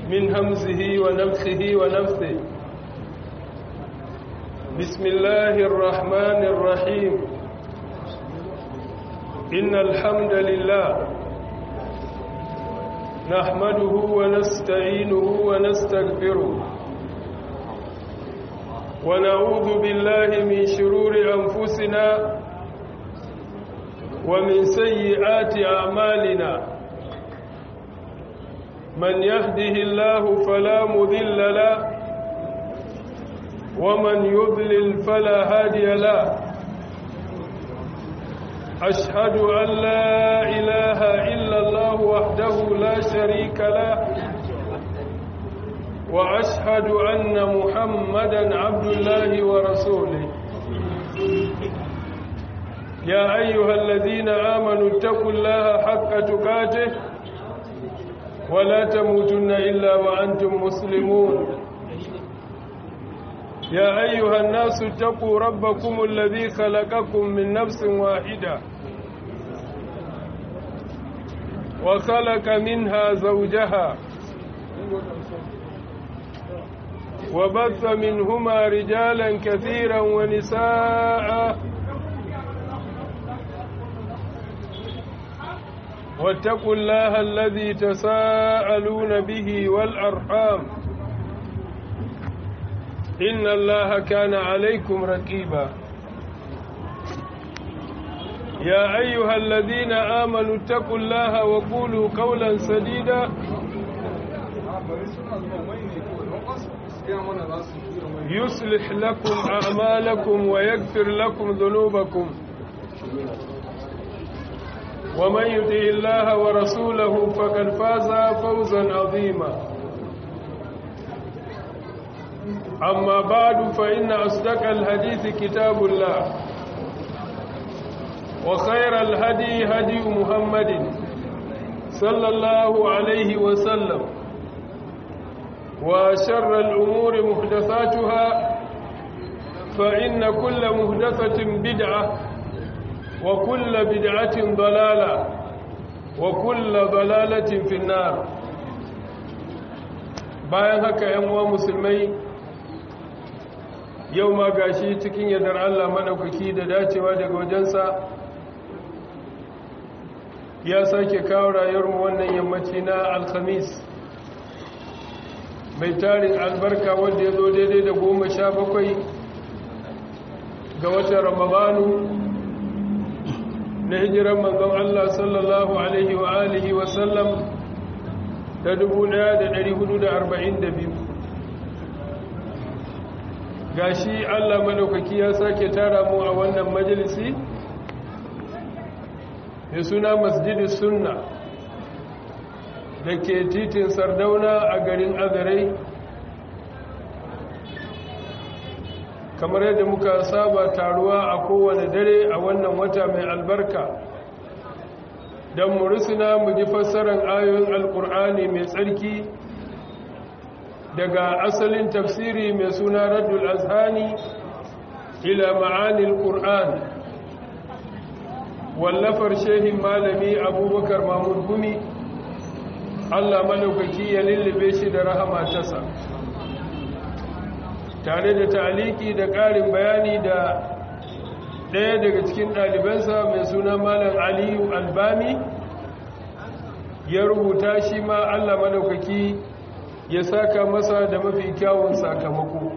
من همزه ونفخه ونفثه بسم الله الرحمن الرحيم إن الحمد لله نحمده ونستعينه ونستغفره ونعوذ بالله من شرور أنفسنا ومن سيئات أعمالنا من يهده الله فلا مذل له ومن يضلل فلا هادي له أشهد أن لا إله إلا الله وحده لا شريك له وأشهد أن محمدا عبد الله ورسوله يا أيها الذين آمنوا اتقوا الله حق تقاته ولا تموتن إلا وأنتم مسلمون يا أيها الناس اتقوا ربكم الذي خلقكم من نفس واحدة وخلق منها زوجها وبث منهما رجالا كثيرا ونساء واتقوا الله الذي تساءلون به والأرحام إن الله كان عليكم رقيبا يا أيها الذين آمنوا اتقوا الله وقولوا قولا سديدا يصلح لكم أعمالكم ويغفر لكم ذنوبكم ومن يطع الله ورسوله فقد فاز فوزا عظيما أما بعد فإن أصدق الحديث كتاب الله وخير الهدي هدي محمد صلى الله عليه وسلم وشر الأمور محدثاتها فإن كل محدثة بدعة وكل بدعة ضلالة وكل ضلالة في النار bayan haka ‘yan uwa musulmai yau ma gashi cikin yadar Allah maɗaukaki da dacewa daga wajensa ya sake kawo rayuwarmu wannan yammaci na alhamis mai tarin albarka wanda ya zo daidai da goma sha bakwai ga watan ramadanu na hijiran manzon Allah sallallahu alaihi wa alihi wa sallam ta 1442 gashi Allah madaukaki ya sake tara mu a wannan majalisi mai suna masjidi sunna da ke titin sardauna a garin azarai kamar yadda muka saba taruwa a kowane dare a wannan wata mai albarka don mu rusuna mu ji fassarar ayoyin alkur'ani mai tsarki daga asalin tafsiri mai suna raddul azhani ila ma'anil qur'an wallafar shehin malami abubakar mahmud gumi allah malaukaki ya lullube shi da rahama tasa tare da taliki da ƙarin bayani da ɗaya daga cikin ɗalibansa mai suna malam aliyu albami ya rubuta shi ma allah madaukaki ya saka masa da mafi kyawun sakamako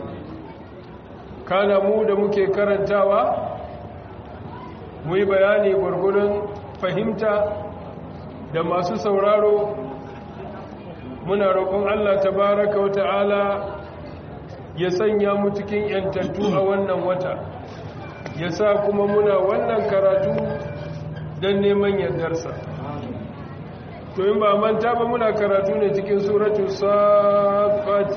kana mu da muke karantawa mu yi bayani gwargwadon fahimta da masu sauraro muna roƙon allah tabaraka wa ta'ala ya sanya mu cikin yantattu a wannan wata ya sa kuma muna wannan karatu don neman yardarsa to in ba manta ba muna karatu ne cikin suratu safat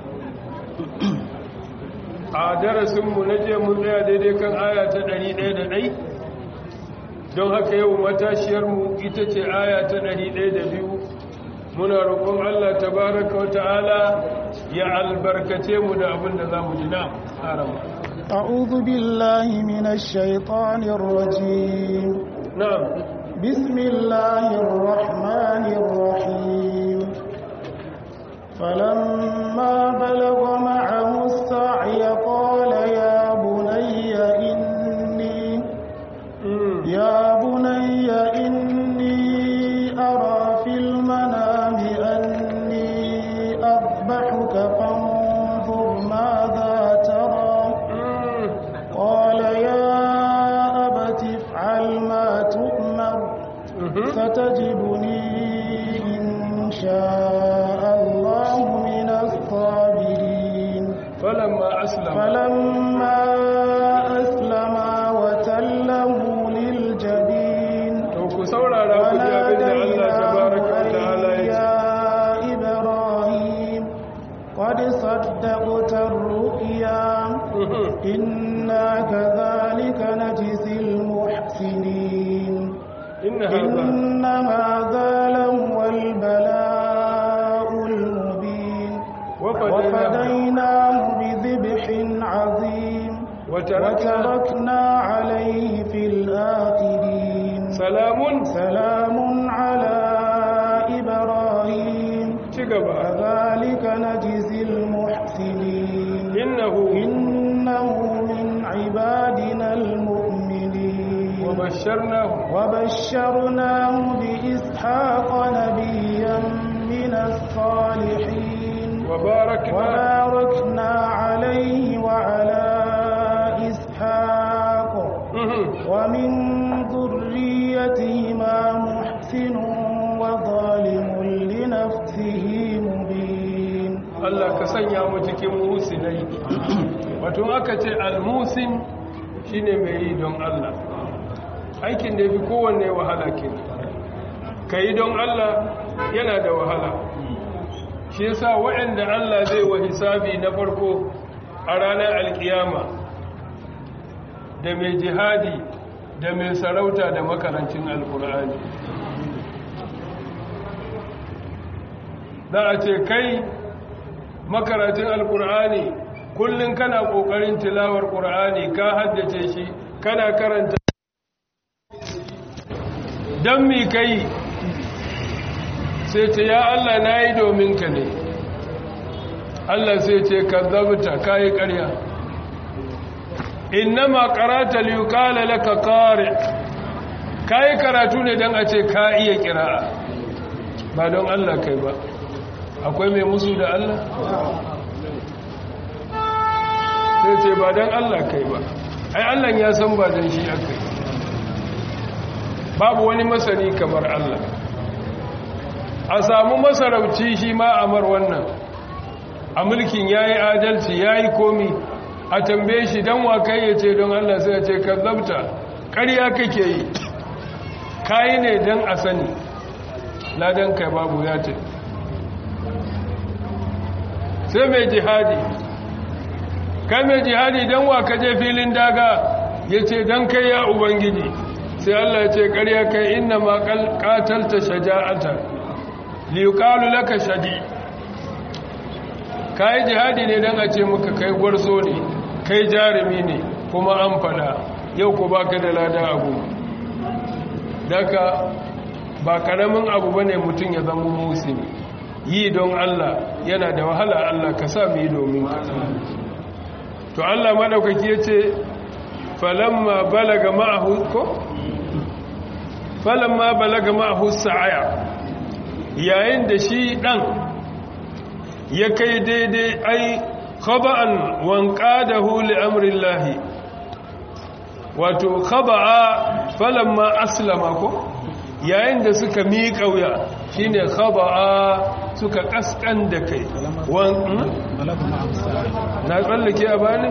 a darasinmu na je mun tsaya daidai kan aya ta 101 don haka yau matashiyarmu ita ce aya ta 102 muna roƙon Allah tabaraka wa ta'ala ya albarkace mu da abin da za mu ji na harama أعوذ بالله من الشيطان الرجيم na'am بسم الله الرحمن الرحيم شاء الله من الصابرين falamma aslama فلما أسلما وتله للجبين to ku saurara ku ji abin da Allah tabaraka wa ta'ala ya ce يا إبراهيم قد صدقت الرؤيا إنا كذلك نجزي المحسنين inna hadha إن هذا لهو البلاء المبين wa fadayna وفديناه بذبح عظيم wa tarakna وتركنا عليه في الآخرين salamun سلام على إبراهيم ci gaba كذلك نجزي المحسنين innahu إنه من عبادنا المؤمنين wa basharnahu وبشرناه بإسحاق نبيا من الصالحين wa barakna وباركنا عليه وعلى إسحاق ومن ذريتهما محسن وظالم لنفسه مبين Allah ka sanya mu cikin musinai wato aka ce almusin shine mai yi don Allah aikin da yafi kowanne wahala ke ka yi don Allah yana da wahala shi yasa waɗanda Allah zai wa hisabi na farko a ranar alkiyama da mai jihadi da mai sarauta da makarancin alkur'ani za a ce kai makarantun alkur'ani kullum kana kokarin tilawar qur'ani ka haddace shi kana karanta dan mi kai sai ce ya Allah nayi domin ka ne Allah sai ce kazzabta kai ƙarya innama qara'ta li yuqala laka qari kai karatu ne dan a ce ka iya kira'a ba don Allah kai ba akwai mai musu da Allah sai ce ba don Allah kai ba ai Allah ya san ba don shi aka yi babu wani masani kamar Allah a samu masarauci shi ma amar wannan a mulkin ya yi adalci ya yi komi a tambaye shi don wa kai ya ce don Allah sai ya ce ka zabta ƙarya kake yi kayi ne don a sani ladan kai babu ya ce sai mai jihadi kai mai jihadi don wa ka je filin daga ya ce don kai ya ubangiji sai Allah ya ce ƙarya kai inna ma ƙatalta shaja'ata liyuƙalu laka shadi ka yi jihadi ne don a ce muka kai gwarzo ne kai jarumi ne kuma an fada yau ku ba ka da lada abu daga ba ƙaramin abu ba ne mutum ya zama musulmi yi don Allah yana da wahala Allah ka sa mu yi domin ka to Allah madaukaki yace falamma balaga ma'ahu ko falamma balaga ma'ahu sa'aya yayin da shi dan ya kai daidai ai khaba'an wanqadahu li amrillahi wato khaba'a falamma aslama ko yayin da suka miƙa wuya shine khaba'a suka kaskan da kai na tsallake a bani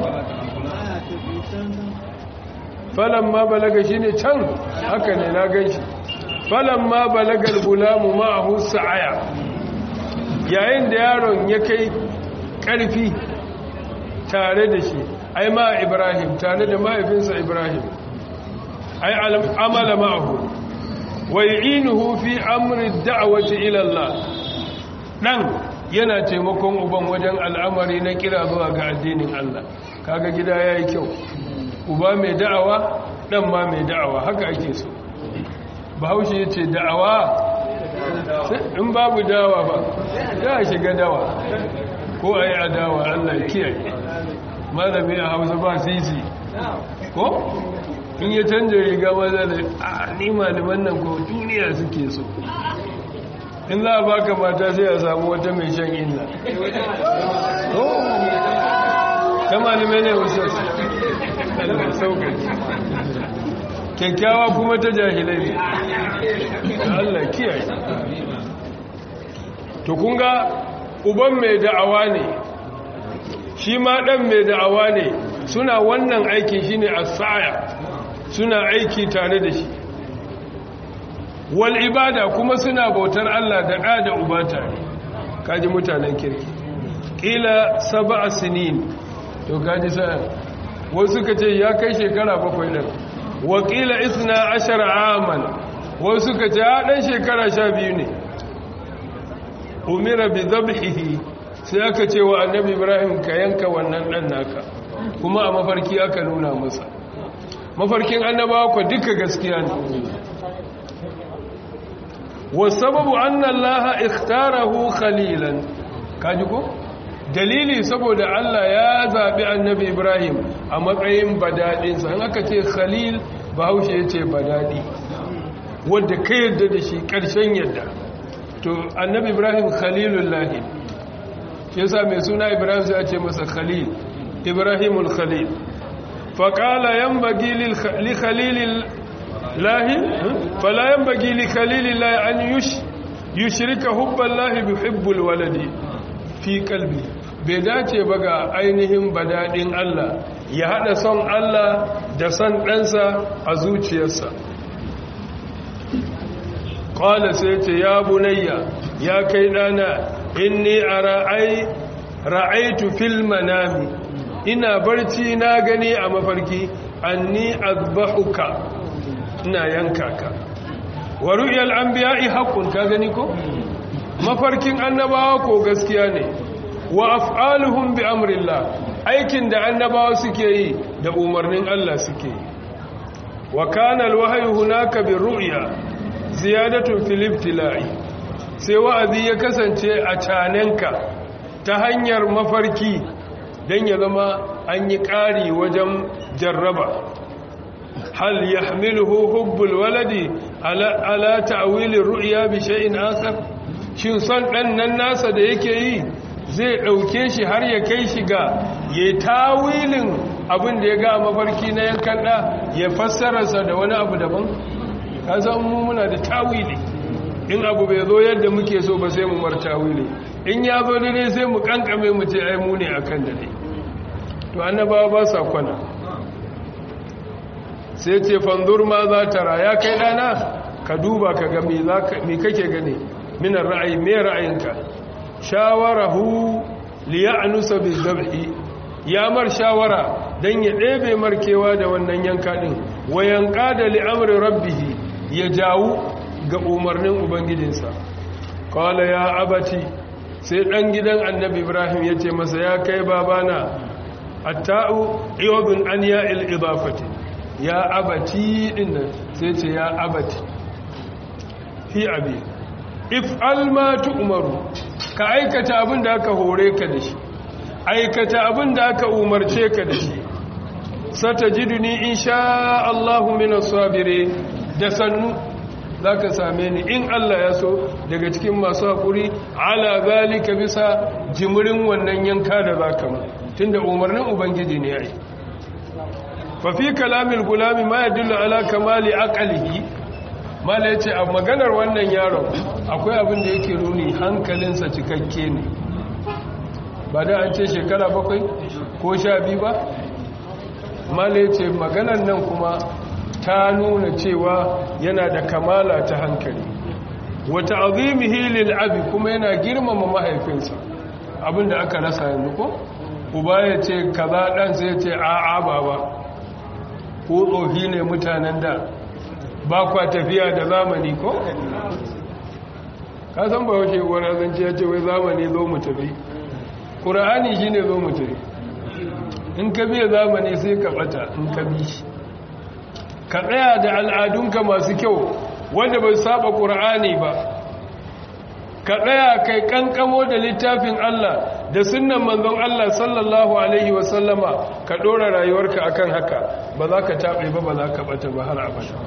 falon ma balaga shi ne can haka ne na gan shi falon ma balagar gulamu ma'ahu sa'aya yayin da yaron ya kai ƙarfi tare da shi ai ma ibrahim tare da mahaifinsa ibrahim ai amala ma'ahu wai'inuhu fi amri da'awati ila Allah dan yana taimakon uban wajen al'amari na kira zuwa ga addinin Allah kaga gida yayi kyau uba mai da'awa dan ma mai da'awa haka ake so bahaushe yace da'awa in babu dawa ba za a shiga dawa ko ayi adawa Allah kiyaye malami a Hausa ba sisi ko in ya canja riga maza da a ni malaman nan ko duniya suke so in za a baka mata sai a samu wata mai shan inna ta malamai ne wasu Allah sauƙaƙi kyakkyawa kuma ta jahilai ne Allah kiyaye to kun ga uban mai da'awa ne shi ma ɗan mai da'awa ne suna wannan aikin shi ne a sa'aya suna aiki tare da shi wal ibada kuma suna bautar Allah da ɗa da uba tare kaji mutanen kirki ƙila saba a sinin to kaji sa wasu ka ce ya kai shekara bakwai ɗin wakila isna ashara aman wasu ka ce a ɗan shekara sha biyu ne umira bi zabhihi sai aka ce wa annabi ibrahim ka yanka wannan ɗan naka kuma a mafarki aka nuna masa mafarkin annabawa ku duka gaskiya ne wasababu anna allaha ikhtarahu khalilan kaji ko dalili saboda Allah ya zabi annabi Ibrahim a matsayin badadin sa an aka ce khalil bahaushe yace badadi wanda kai yadda da shi karshen yadda to annabi Ibrahim khalilullah yasa mai suna Ibrahim sai a ce masa khalil Ibrahimul khalil faqala yanbaghi li khalilil lahi fala yanbaghi li khalilillahi an yush yushrika hubballahi bihibbul waladi fi qalbi bai dace ba ga ainihin badadin Allah ya hada son Allah da son ɗansa a zuciyarsa qala sai ce ya bunayya ya kai dana inni ara'ai ra'aitu fil manami ina barci na gani a mafarki anni azbahuka ina yanka ka wa ru'yal anbiya'i haqqun ka gani ko mafarkin annabawa ko gaskiya ne wa af'aluhum bi amrillah aikin da annabawa suke yi da umarnin Allah suke yi wa kana alwahyu hunaka bi ru'ya ziyadatun fil ibtila'i sai wa'azi ya kasance a canenka ta hanyar mafarki dan ya zama an yi ƙari wajen jarraba hal yahmiluhu hubbul waladi ala ala ta'wili ru'ya bi shay'in akhar shin son dan nan nasa da yake yi zai dauke shi har ya kai shi ga yayi tawilin abin da ya ga mafarki na yankan da ya fassara sa da wani abu daban kasan mu muna da tawili in abu bai zo yadda muke so ba sai mu mar tawili in ya zo dai sai mu kankame mu ce ai mu ne akan dare to annabawa ba sa kwana sai ce fanzur ma za ta raya kai dana ka duba ka ga me kake gane minar ra'ayi me ra'ayinka shawarahu liya'nusa bizabhi ya mar shawara dan ya ɗebe markewa da wannan yanka din wayan qada li amri rabbih ya jawu ga umarnin ubangijinsa qala ya abati sai dan gidan annabi ibrahim yace masa ya kai babana atta'u iwadun an ya'il idafati ya abati dinnan sai ce ya abati fi abi if alma tu'maru ka aikata abin da aka hore ka da shi aikata abin da aka umarce ka da shi satajiduni insha Allahu minas sabirin da sannu zaka same ni in Allah ya so daga cikin masu hakuri ala zalika bisa jimirin wannan yanka da zaka mu tunda umarnin ubangiji ne yayi fa fi kalamil gulami ma yadullu ala kamali aqlihi mala yace a maganar wannan yaron akwai abin da yake nuni hankalinsa cikakke ne ba da an ce shekara bakwai ko sha biyu ba mala yace maganar nan kuma ta nuna cewa yana da kamala ta hankali wata azimihi lil abi kuma yana girmama mahaifinsa abinda aka rasa yanzu ko uba ya ce kaza dan sai ya ce a'a baba ko tsohi ne mutanen da ba kwa tafiya da zamani ko ka san ba wace wani azanci ya ce wai zamani zo mu tafi ƙura'ani shi ne zo mu tafi in ka biya zamani sai ka bata in ka bi shi ka tsaya da al'adunka masu kyau wanda bai saba ƙura'ani ba ka tsaya kai kankamo da littafin Allah da sunnan manzon Allah sallallahu alaihi wasallama ka ɗora rayuwarka akan haka ba za ka taɓe ba ba za ka ɓata ba har abada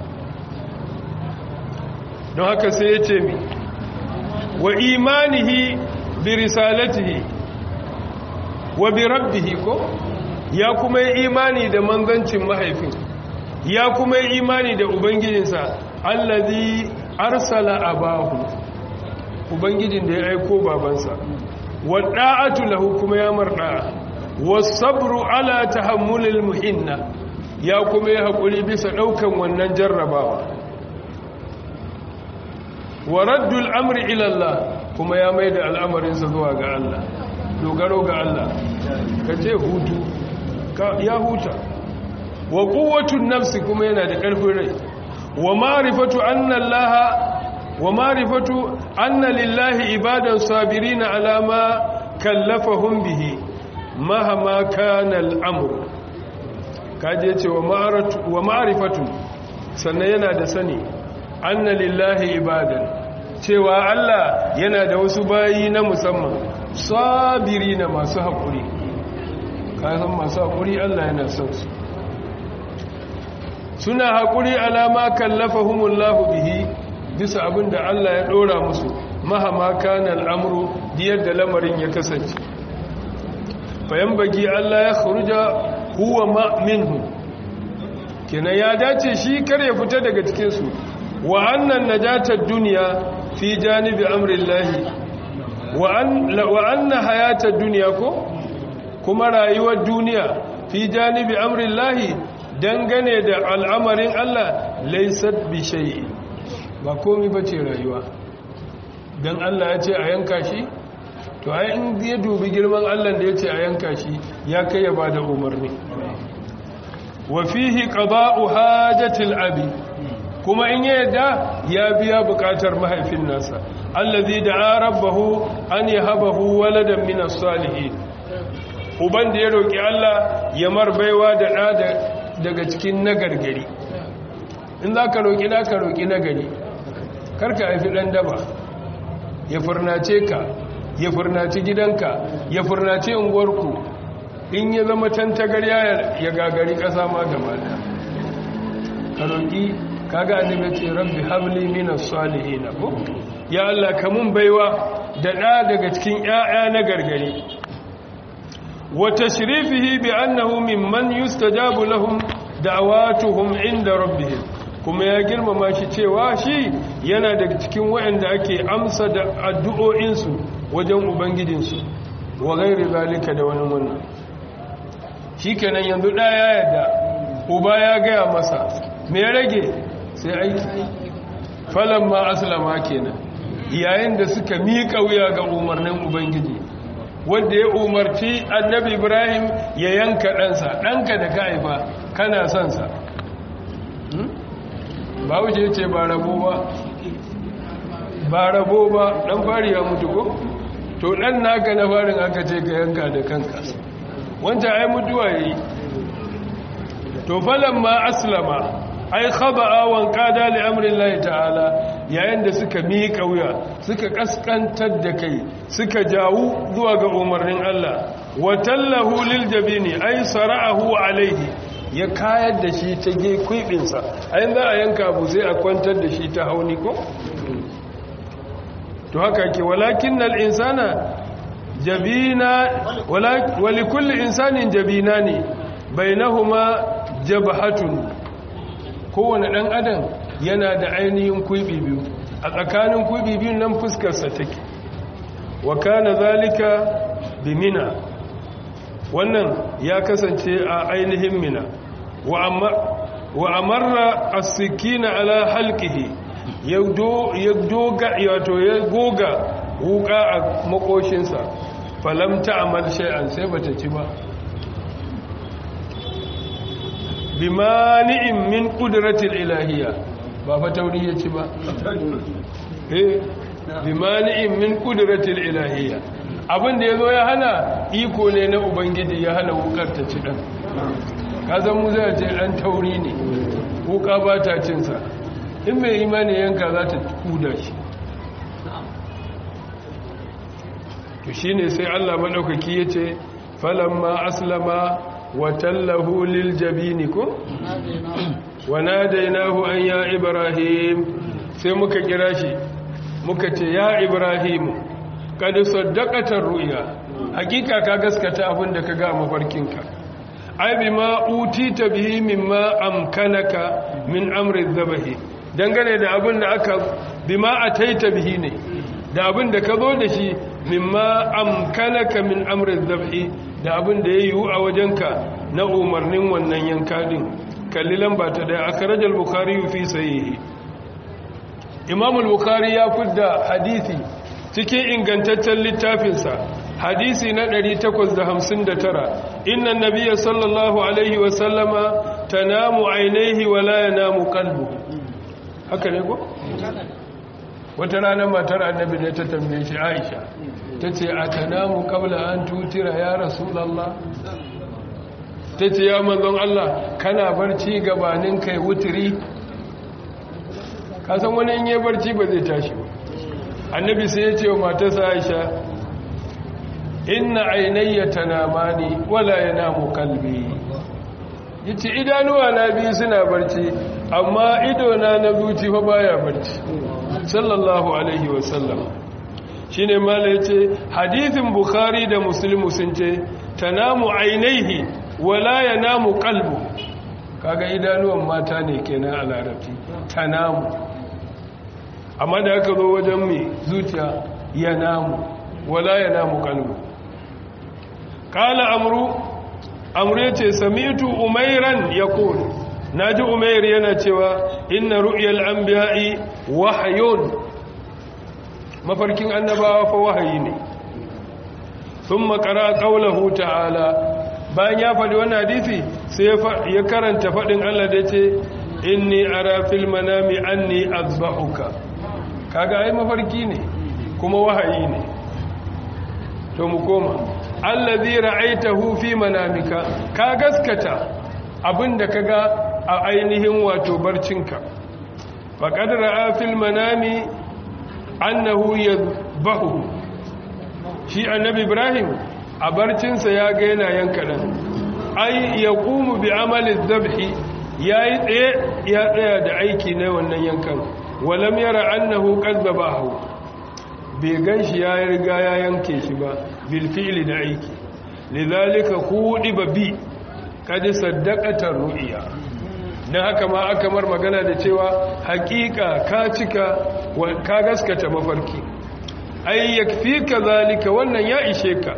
don haka sai ya ce mi wa imanihi bi risalatihi wa bi rabbihi ko ya kuma yi imani da manzancin mahaifin ya kuma yi imani da ubangijinsa allazi arsala abahu ubangijin da ya aiko babansa wa da'atu lahu kuma ya marda wasabru ala tahammulil muhinna ya kuma ya hakuri bisa daukan wannan jarrabawa wa raddul amri ila Allah kuma ya maida al'amarinsa zuwa ga Allah dogaro ga Allah kace hutu ya huta wa quwwatun nafsi kuma yana da ƙarfin rai wa ma'rifatu anna Allah wa ma'rifatu anna lillahi ibadan sabirina ala ma kallafahum bihi mahama kana al'amr kaje ce wa ma'rifatu sannan yana da sani anna lillahi ibadan cewa Allah yana da wasu bayi na musamman sabirina masu haƙuri kasan masu haƙuri Allah yana son su suna haƙuri alama kallafa humullahu bihi bisa abin da Allah ya ɗora musu mahama kana al'amuru diyar da lamarin ya kasance bayan bagi Allah ya kharuja huwa ma minhu kenan ya dace shi kar ya fita daga cikinsu wa annan najatar duniya fi janibi amrillahi wa anna hayatar duniya ko kuma rayuwar duniya fi janibi amrillahi dangane da al'amarin Allah laisat bi shay'i ba komai bace rayuwa dan Allah ya ce a yanka shi to ai in ya dubi girman Allah da ya ce a yanka shi ya kai ya bada umarni wa fihi qada'u hajatil abi kuma in ya yadda ya biya bukatar mahaifin nasa allazi da'a rabbahu an yahabahu waladan min as-salihin uban da ya roki Allah ya marbaiwa da da daga cikin nagargari in za ka roƙi da ka roƙi nagari karka haifi ɗan daba ya furnace ka ya furnaci gidanka ya furnace unguwarku in ya zama tantagar ya gagari ƙasa ma gaba da ka roƙi kaga annabi ce rabbi habli minas salihin ko ya Allah ka mun baiwa da ɗa daga cikin ƴaƴa na gargari wa tashrifihi bi annahu mimman yustajabu lahum da'awatuhum inda rabbihim kuma ya girmama shi cewa shi yana daga cikin waɗanda ake amsa da addu'o'insu wajen ubangijinsu wa gairi zalika da wani wannan shi kenan yanzu ɗaya yadda uba ya gaya masa me rage sai aiki falon ma aslama kenan yayin da suka miƙa wuya ga umarnin ubangiji wanda ya umarci annabi ibrahim ya yanka ɗansa ɗanka da ka haifa kana son sa ba wuce ce ba rabo ba ba rabo ba ɗan fari ya mutu ko to ɗan naka na farin aka ce ka yanka da kanka wancan ai mutuwa yi to falon ma aslama ai khaba'a wan qada li amri Allah ta'ala yayin da suka miƙa wuya suka kaskantar da kai suka jawu zuwa ga umarnin Allah wa tallahu lil jabini ai sara'ahu alaihi ya kayar da shi ta ge kwibinsa ai za a yanka abu sai a kwantar da shi ta hauni ko to haka ke walakinnal insana jabina wa likulli insanin jabina ne bainahuma jabhatun kowane ɗan adam yana da ainihin kuibi biyu a tsakanin kuibi biyu nan fuskarsa take wa kana zalika bi mina wannan ya kasance a ainihin mina wa amarra as-sikina ala halqihi ya doga wato ya goga wuka a makoshinsa falam ta'mal shay'an sai bata ci ba bimani'in min kudratil ilahiyya ba fa tauri ya ci ba eh bimani'in min kudratil ilahiyya abin da yazo ya hana iko ne na ubangiji ya hana wukar ta ci dan kaza mu zai ce dan tauri ne wuka ba ta cin sa in mai imani yanka za ta kuda shi to shine sai Allah madaukaki yace falamma aslama وتله للجبين كو وناديناه أن يا إبراهيم sai muka kira shi muka ce ya ibrahim kad saddaqata ru'ya hakika ka gaskata abin da ka ga mafarkinka ai bima utita bihi mimma amkanaka min amri dhabahi dangane da abin da aka bima ataita bihi ne da abin da ka zo da shi mimma amkanaka min amrin zabhi da abin da ya yiwu a wajenka na umarnin wannan yanka din kalli lamba ta da akhrajal bukhari fi sahihi imam al-bukhari ya fidda hadisi cikin ingantaccen littafinsa hadisi na 859 inna nabiyya sallallahu alaihi wa sallama tanamu ainihi wa la yanamu qalbu haka ne ko wata rana matar annabi ne ta tambaye shi Aisha tace atanamu qabla an tutira ya rasulullah tace ya manzon Allah kana barci gabanin kai wutiri kasan wani in yi barci ba zai tashi ba annabi sai ya ce wa matarsa Aisha inna ainayya tanamani wala yanamu qalbi yace idanuwa na biyu suna barci amma ido na na zuci fa baya barci sallallahu alaihi wasallam shine mala yace hadithin bukhari da muslim sun ce tanamu ainaihi wala yanamu qalbu kaga idanuwan mata ne kenan a larabci tanamu amma da aka zo wajen mai zuciya yanamu wala yanamu qalbu qala amru amru yace sami'tu umairan yaqul naji umair yana cewa inna ru'yal anbiya'i wahyun mafarkin annabawa fa wahayi ne thumma qara qawluhu ta'ala bayan ya faɗi wannan hadisi sai ya karanta faɗin Allah da yace inni ara fil manami anni azbahuka kaga ai mafarki ne kuma wahayi ne to mu koma allazi ra'aitahu fi manamika ka gaskata abinda kaga a ainihin wato barcinka faqad ra'a fil manami annahu yadhbahu shi annabi ibrahim a barcinsa ya ga yana yanka dan ai yaqumu bi amali dhabhi yayi tsaye ya tsaya da aiki na wannan yankan walam yara annahu qad dhabahu bai ganshi ya riga ya yanke shi ba bil fi'li da aiki lidhalika ba bi kad saddaqata ru'ya dan haka ma aka mar magana da cewa hakika ka cika ka gaskata mafarki ai yakfika zalika wannan ya ishe ka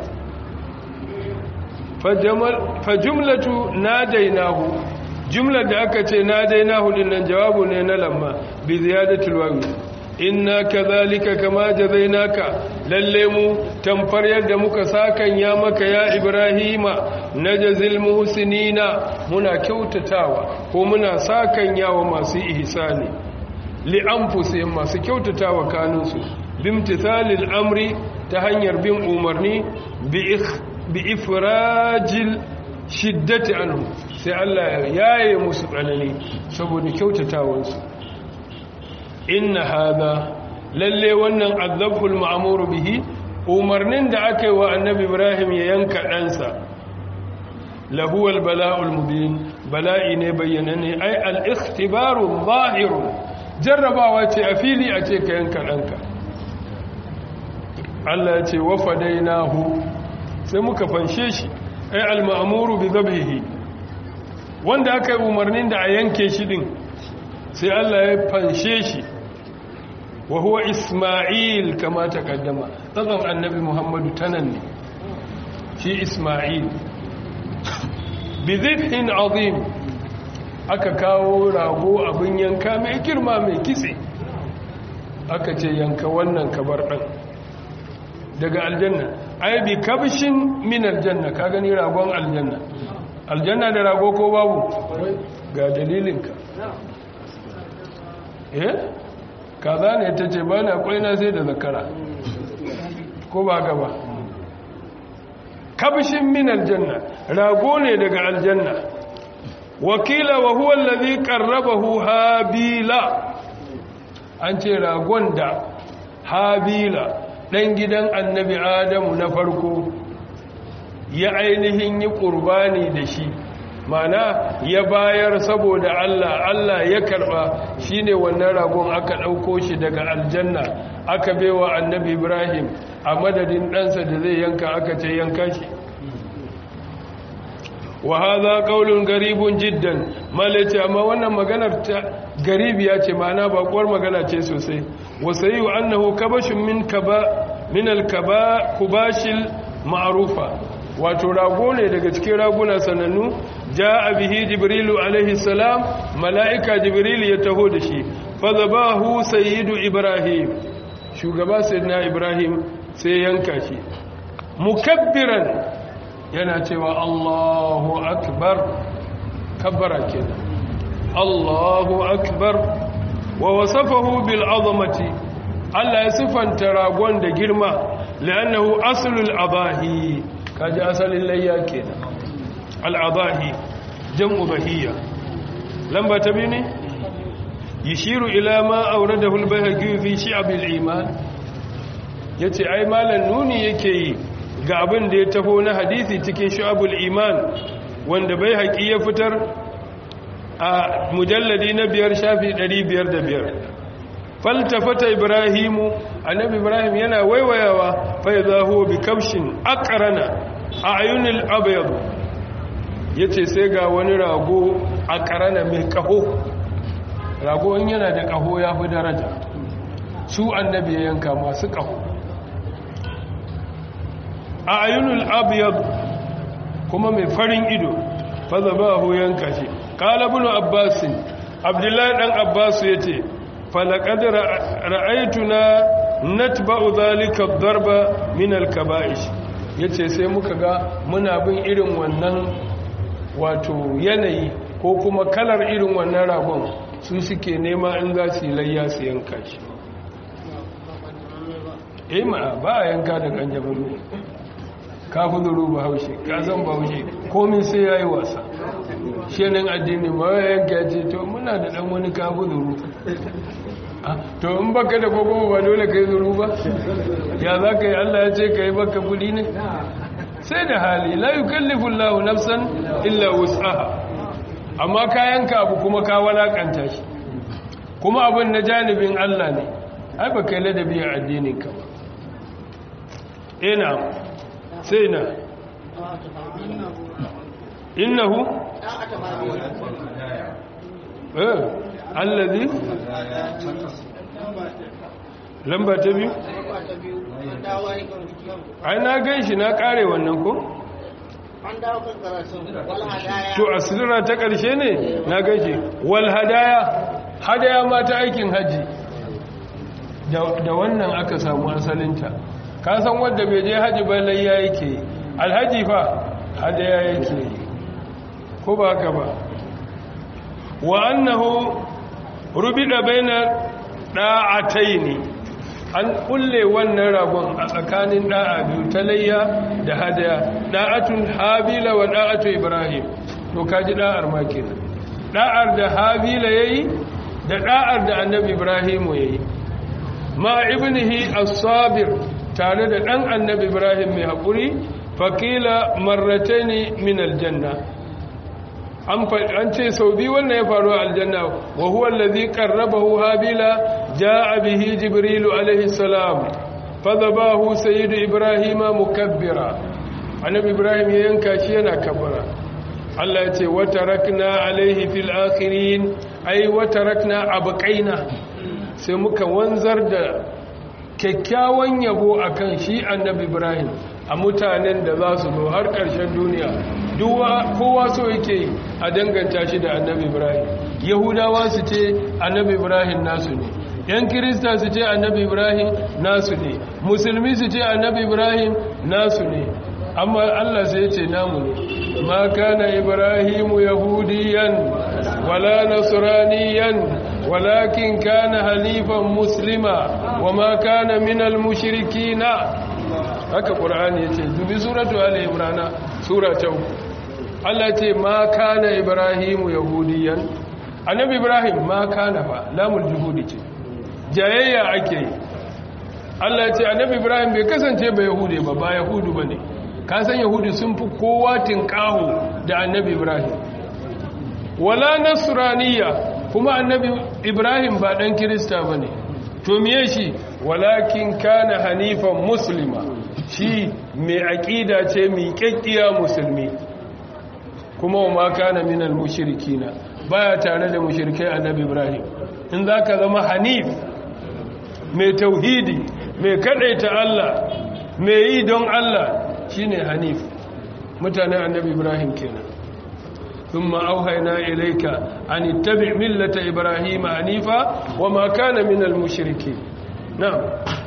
fa jumlatu nadainahu jumlar da aka ce nadainahu dinnan jawabu ne na lamma bi ziyadatul wawi inna kadhalika kama jazainaka lalle mu tamfar yadda muka sakan ya maka ya ibrahima najzil muhsinina muna kyautatawa ko muna sakan yawa masu ihsani li anfusihim masu kyautatawa kanunsu bimtithalil amri ta hanyar bin umarni bi ifrajil shiddati anhu sai Allah ya yaye musu tsanani saboda kyautatawansu inna hada lalle wannan azabul ma'muru bihi umarnin da aka yi wa annabi Ibrahim ya yanka ɗansa lahuwal bala'ul mubin bala'i ne bayyanane ai al-ikhtibaru zahiru jarrabawa ce a fili a ce ka yanka ɗanka Allah ya ce wa fadainahu sai muka fanshe shi ai al-ma'muru bi dhabhihi wanda aka yi umarnin da a yanke shi din sai Allah ya fanshe shi wa huwa Isma'il kama takaddama tsazan annabi Muhammadu tanan ne shi Isma'il bi dhibhin azim aka kawo rago abin yanka mai girma mai kitse aka ce yanka wannan kabar dan daga aljanna ai bi kabshin min aljanna ka gani ragon aljanna aljanna da rago ko babu ga dalilinka eh kaza ne ta ce ba na kwaina sai da zakara ko ba gaba kabshin min aljanna rago ne daga aljanna wakila wa huwa allazi qarrabahu habila an ce ragon da habila dan gidan annabi adamu na farko ya ainihin yi ƙurbani da shi mana ya bayar saboda Allah Allah ya karba shine wannan ragon aka ɗauko shi daga aljanna aka baiwa annabi Ibrahim a madadin ɗansa da zai yanka aka ce yanka shi wa hadha qaulun garibun jiddan malace amma wannan maganar ta garibiya ce ma'ana bakuwar magana ce sosai wa sayu annahu kabashun min kaba min al-kaba kubashil ma'rufa wato rago ne daga cikin raguna sanannu ja'a bihi jibrilu alaihi salam mala'ika jibril ya taho da shi fa zabahu sayyidu ibrahim shugaba sayyidina ibrahim sai yanka shi mukabbiran yana cewa Allahu akbar kabbara kenan Allahu akbar wa wasafahu bil azamati Allah ya sifanta ragon da girma li'annahu aslul adahi kaji asalin layya kenan al adahi jam'u bahiyya lamba ta biyu ne yishiru ila ma awradahu al bayhaqi fi shi'ab al iman yace ai malan nuni yake yi ga abin da ya taho na hadisi cikin shu'abul iman wanda bai haƙi ya fitar a mujalladi na biyar shafi 505 faltafata ibrahimu annabi ibrahim yana waiwayawa fa idza huwa bi kabshin aqrana ayunil abyad yace sai ga wani rago aqrana mai kaho rago in yana da kaho ya fi daraja su annabi ya yanka masu kaho a ayunul abyad kuma mai farin ido fazabahu yanka shi qala ibn abbas abdullahi dan abbas yace falaqad ra'aytuna natba'u dhalika ad-darba min al-kaba'ish yace sai muka ga muna bin irin wannan wato yanayi ko kuma kalar irin wannan ragon su suke nema in za su yi layya su yanka shi eh ma ba a yanka da kanjabaru ka huduru ba haushe ka zan ba haushe komin sai ya yi wasa shenin addini ma ya yanka ya ce to muna da dan wani ka huduru to in baka da kogo ba dole ka yi zuru ba ya za ka yi allah ya ce ka yi baka kudi ne sai da hali la yi kallifin lahu nafsan illa wus'aha amma ka yanka abu kuma ka walakanta shi kuma abin na janibin allah ne ai ba kai ladabi a addininka ba ina sai na innahu eh allazi lamba ta biyu ai na gan shi na kare wannan ko to asirra ta ƙarshe ne na gan shi wal hadaya hadaya ma ta aikin haji da wannan aka samu asalinta ka san wadda bai je haji ba layya yake alhaji fa hadaya yake ko ba haka ba wa annahu rubida baina da'ataini an kulle wannan ragon a tsakanin da'a biyu ta layya da hadaya da'atun habila wa da'atu ibrahim to kaji da'ar ma kenan da'ar da habila yayi da da'ar da annabi ibrahim yayi ma ibnihi as-sabir tare da dan annabi ibrahim mai hakuri faqila marrataini min aljanna an ce sau biyu wannan ya faru a aljanna wa huwa allazi qarrabahu habila jaa bihi jibrilu alaihi salam fadabahu sayyidu ibrahima mukabbira annabi ibrahim ya yanka shi yana kabbara Allah ya ce wa tarakna alaihi fil akhirin ai wa tarakna abqaina sai muka wanzar da kyakkyawan yabo akan shi annabi ibrahim a mutanen da za su zo har ƙarshen duniya kowa so yake a danganta shi da annabi ibrahim yahudawa su ce annabi ibrahim nasu ne yan kirista su ce annabi ibrahim nasu ne musulmi su ce annabi ibrahim nasu ne amma allah sai ce namu ne ma kana ibrahimu yahudiyan wala nasraniyan walakin kana halifan muslima wa ma kana minal mushrikina haka ƙura'ani ya ce dubi suratu ala ibrana sura ta uku Allah ce ma kana ibrahimu yahudiyan annabi ibrahim ma kana ba lamul juhudi ce jayayya ake yi Allah ce annabi ibrahim bai kasance ba yahudi ba ba yahudu ba ne ka san yahudi sun fi kowa tinkaho da annabi ibrahim wala nasraniya kuma annabi ibrahim ba dan kirista ba ne to miye shi walakin kana hanifan muslima shi mai aƙida ce mai ƙyaƙƙiya musulmi kuma wa ma kana minal mushrikina baya tare da mushrikai annabi ibrahim in zaka zama hanif mai tauhidi mai kadaita Allah mai yi don Allah shine hanif mutanen annabi ibrahim kenan ثم أوهينا إليك أن اتبع ملة إبراهيم حنيفا وما كان من المشركين نعم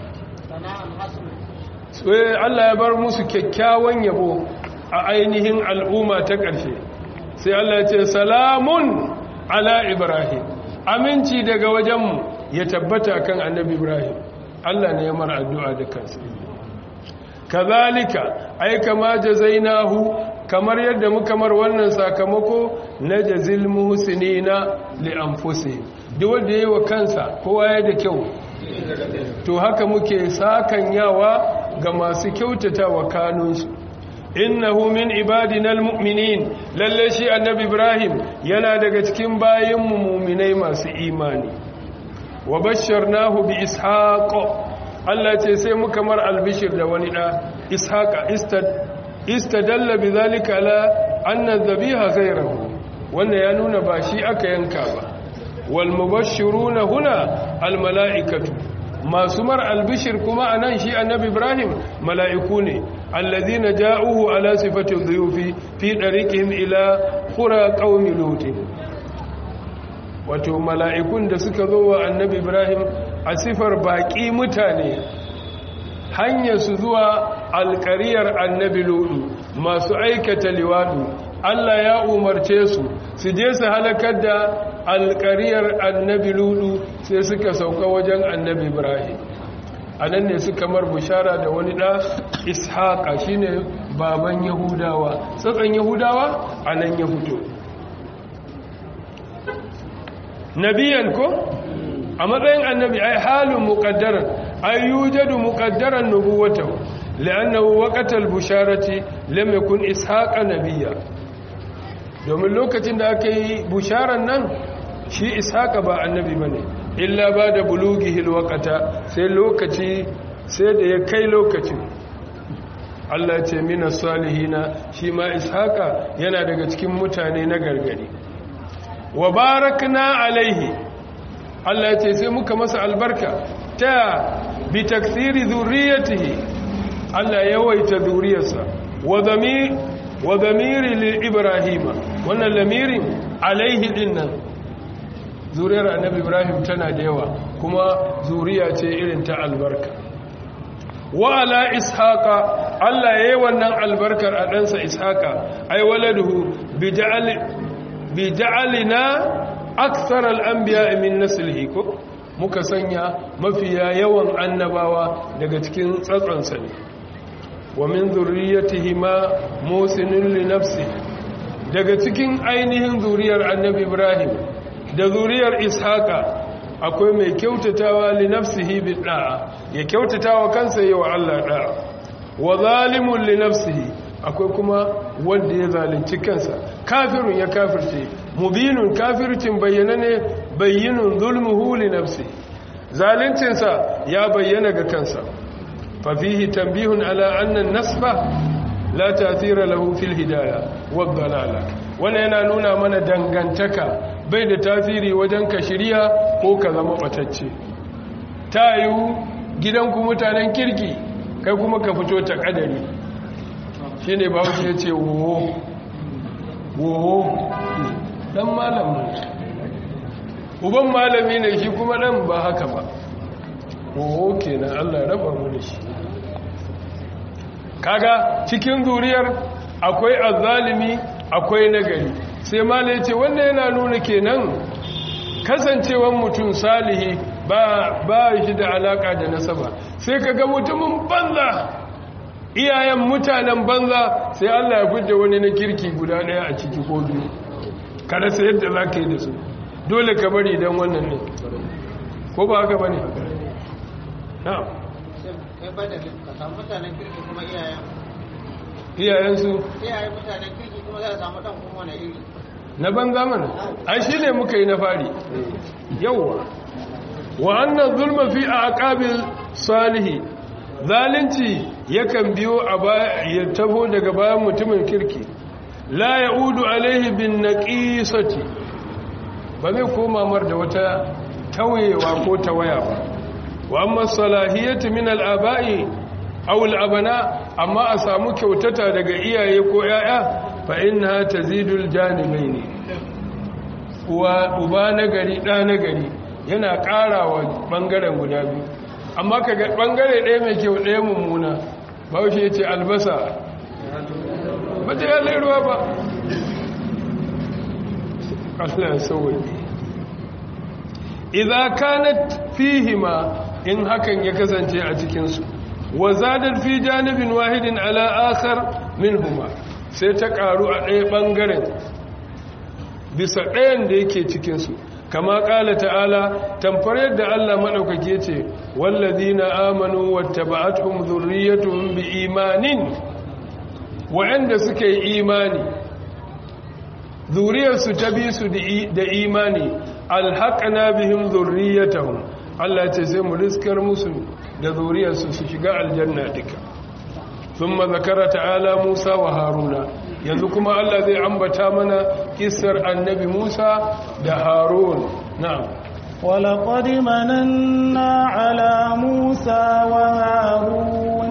Allah ya bar musu kyakkyawan yabo a ainihin al'umma ta ƙarshe sai Allah ya ce salamun ala Ibrahim aminci daga wajenmu ya tabbata kan annabi Ibrahim Allah ne ya mara addu'a da kansa kazalika ai kama jazainahu kamar yadda muka mar wannan sakamako na jazil muhsinina li anfusihim duk wanda yayi wa kansa kowa ya da kyau to haka muke sakan yawa ga masu kyautata wa kanunsu innahu min ibadina almu'minin lalle shi annabi ibrahim yana daga cikin bayinmu mu'minai masu imani wa basharnahu bi ishaq Allah ce sai muka mar albishir da wani da ishaqa istad istadalla bidhalika la anna dhabiha ghayruhu wannan ya nuna ba shi aka yanka ba wal mubashshiruna huna al mala'ikatu masu mar albishir kuma anan shi annabi ibrahim mala'iku ne allazina ja'uhu ala sifati dhuyufi fi dariqihim ila qura qaumi lut wato mala'ikun da suka zo wa annabi ibrahim a sifar baki mutane hanyar su zuwa alƙariyar annabi ludu masu aikata liwadu Allah ya umarce su su je su halakar da alƙariyar annabi ludu sai suka sauka wajen annabi ibrahim a nan ne suka mar bushara da wani ɗa ishaƙa shine baban yahudawa tsatsan yahudawa a nan ya fito nabiyan ko a matsayin annabi ai halin muƙaddaran ai yujadu muƙaddaran nubuwatahu li'annahu waqatal busharati lam yakun ishaqa nabiyya domin lokacin da aka yi busharan nan shi ishaqa ba annabi bane illa ba da bulughihi alwaqata sai lokaci sai da ya kai lokacin Allah ce mina salihina shi ma ishaqa yana daga cikin mutane na gargari wa barakna alaihi Allah ce sai muka masa albarka ta bi taksiri zurriyatihi Allah yawaita zuriyarsa wa zamir wa zamiri li ibrahima wannan lamirin alaihi dinnan zuriyar annabi ibrahim tana da yawa kuma zuriya ce irin ta albarka wa ala ishaqa Allah yayi wannan albarkar a ɗansa ishaqa ay waladuhu bi ja'al bi ja'alina akthar al-anbiya min naslihi ko muka sanya mafiya yawan annabawa daga cikin tsatsansa ne wa min zurriyatihi ma musinin li nafsi daga cikin ainihin zuriyar annabi ibrahim da zuriyar ishaqa akwai mai kyautatawa li nafsihi bi da'a ya kyautatawa kansa yi wa Allah da'a wa zalimun li nafsihi akwai kuma wanda ya zalunci kansa kafirun ya kafirce mubinun kafircin bayyana ne bayyinun zulmuhu li nafsi zaluncinsa ya bayyana ga kansa fa fihi tanbihun ala anna an-nasba la ta'thira lahu fil hidayah wad dalala wannan yana nuna mana dangantaka bai da tasiri wajen ka shirya ko ka zama batacce tayu gidanku mutanen kirki kai kuma ka fito ta kadari shine ba wuce ya ce wo wo dan malamin uban malami ne shi kuma dan ba haka ba wo kenan Allah ya raba mu da shi kaga cikin zuriyar akwai azzalimi akwai nagari sai malai ce wannan yana nuna kenan kasancewan mutum salihi ba ba shi da alaka da nasaba sai kaga mutumin banza iyayen mutanen banza sai Allah ya fidda wani na kirki guda daya a ciki ko biyu kada sai yadda za ka yi da su dole ka bari don wannan ne ko ba haka ba ne na iyayensu iyayen mutanen kirki kuma za a samu ɗan kuma wani iri na banza mana ai shi ne muka yi na fari yauwa wa annan zulma fi a aqabil salihi zalunci yakan biyo a ya taho daga bayan mutumin kirki la ya'udu alaihi bin naqisati ba zai koma mar da wata tauyewa ko tawaya ba wa amma salahiyatu min al-aba'i aw al-abna amma a samu kyautata daga iyaye ko yaya fa inna tazidul janibaini uwa uba nagari da nagari yana karawa bangaren guda biyu amma kaga bangare ɗaya mai kyau ɗaya mummuna ba wuce yace albasa ba ta yi ruwa ba Allah ya sauwaye idza kanat fihima in hakan ya kasance a cikin su wa zadat fi janibin wahidin ala akhar minhuma sai ta karu a ɗaya bangaren bisa ɗayan da yake cikin su kama ƙala ta'ala tamfar yadda Allah maɗaukaki ya ce wallazina amanu wattaba'atuhum dhurriyyatuhum biimanin wa'anda suka yi imani zuriyarsu ta bi su da imani alhaƙana bihim zurriyatahum Allah ce sai mu riskar musu da zuriyarsu su shiga aljanna duka thumma zakara ta'ala Musa wa Haruna yanzu kuma Allah zai ambata mana kissar annabi Musa da Harun na'am ولقد مننا على موسى وهارون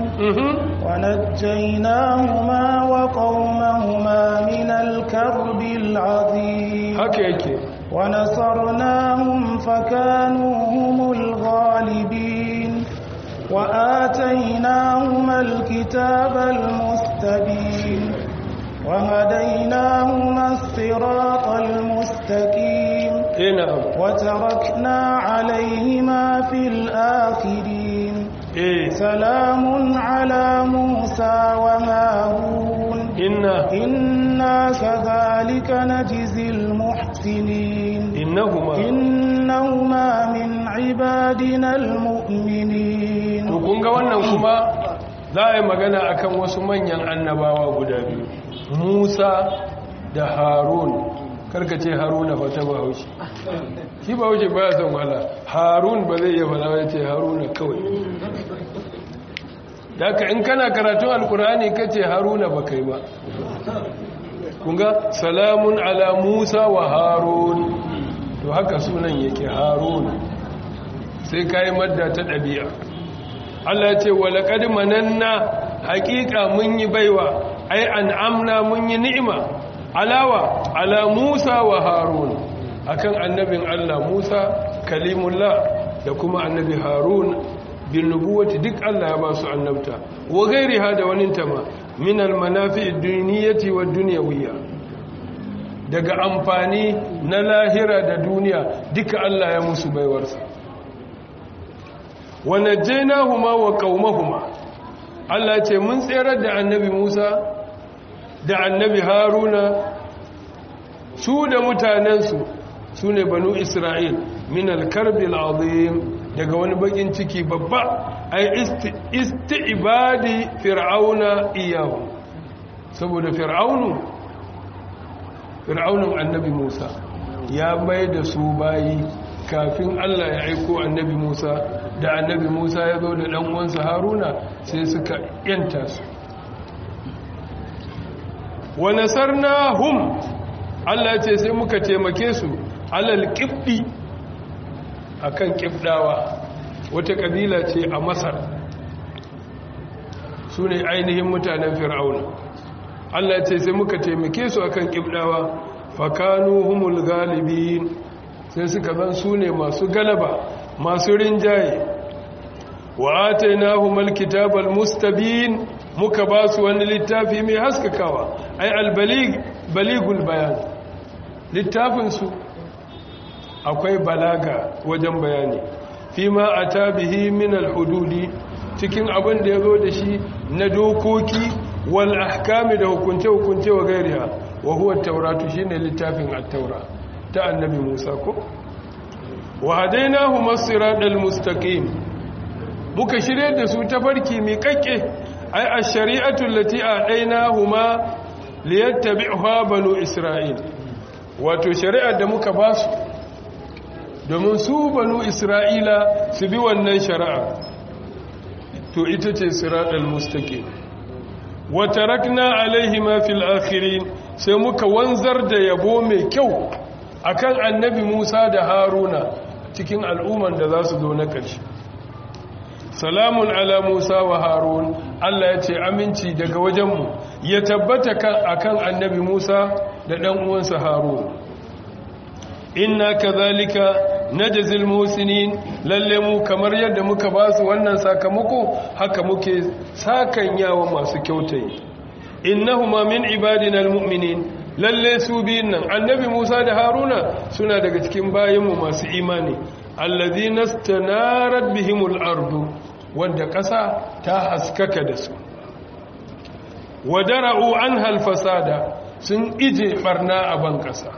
ونجيناهما وقومهما من الكرب العظيم هكيك ونصرناهم فكانوا هم الغالبين وآتيناهما الكتاب المستبين وهديناهما الصراط المستقيم نعم وتركنا عليهما في الآخرين إيه سلام على موسى وهارون إنا إنا كذلك نجزي المحسنين إنهما إنهما من عبادنا المؤمنين to kun ga wannan kuma za a yi magana akan wasu manyan annabawa guda biyu Musa da Harun karkace Haruna fa ta Bahaushe shi Bahaushe ba ya son wala Harun ba zai iya fara ya ce Haruna kawai daga in kana karatun alkur'ani kace Haruna ba kai ba kunga salamun ala Musa wa Harun to haka sunan yake Harun sai kai madda ta dabi'a Allah ya ce walaqad mananna haqiqa mun yi baiwa ai an'amna mun yi ni'ima alawa ala Musa wa Harun akan annabin Allah Musa kalimullah da kuma annabi Harun bin nubuwati duk Allah ya ba su annabta wa gairiha da wani tama min almanafi'id duniyati wad dunyawiyya daga amfani na lahira da duniya duka Allah ya musu baiwarsa wa najjaynahuma wa qaumahuma Allah ce mun tsere da annabi Musa da annabi Haruna su da mutanensu su ne banu Isra'il min al-karbil azim daga wani bakin ciki babba ai isti'badi fir'auna iyahu saboda fir'aunu fir'aunun annabi Musa ya bai da su bayi kafin Allah ya aiko annabi Musa da annabi Musa ya zo da dan uwansa Haruna sai suka yanta su wa nasarnahum Allah ce sai muka taimake su alal qibdi akan qibdawa wata kabila ce a Masar su ne ainihin mutanen Fir'auna Allah ce sai muka taimake su akan qibdawa fakanu humul galibin sai suka zan su ne masu galaba masu rinjaye wa atainahumul kitabal mustabin muka ba su wani littafi mai haskakawa ai albalig baligul bayan littafin su akwai balaga wajen bayani fi ma ata bihi min alhududi cikin abin da yazo da shi na dokoki wal ahkami da hukunce hukunce wa gairiha wa huwa at-tauratu shine littafin at-taura ta annabi Musa ko wa hadainahu masiratal mustaqim muka shirye da su tafarki mai kakke ai ash-shari'atu allati a'tainahuma liyattabi'uha banu isra'il wato shari'ar da muka ba su domin su banu isra'ila su bi wannan shari'a to ita ce siratal mustaqim wa tarakna alaihima fil akhirin sai muka wanzar da yabo mai kyau akan annabi Musa da Haruna cikin al'umman da za su zo na ƙarshe salamun ala Musa wa Harun Allah ya ce aminci daga wajenmu ya tabbata akan annabi Musa da ɗan uwansa Harun inna kadhalika najzil muhsinin lalle mu kamar yadda muka ba su wannan sakamako haka muke sakan yawa masu kyautai innahuma min ibadina almu'minin lalle su biyun nan annabi Musa da Haruna suna daga cikin bayinmu masu imani alladhina stanarat bihimul ardu wanda ƙasa ta haskaka da su wadara'u anha alfasada sun ije barna a ban ƙasa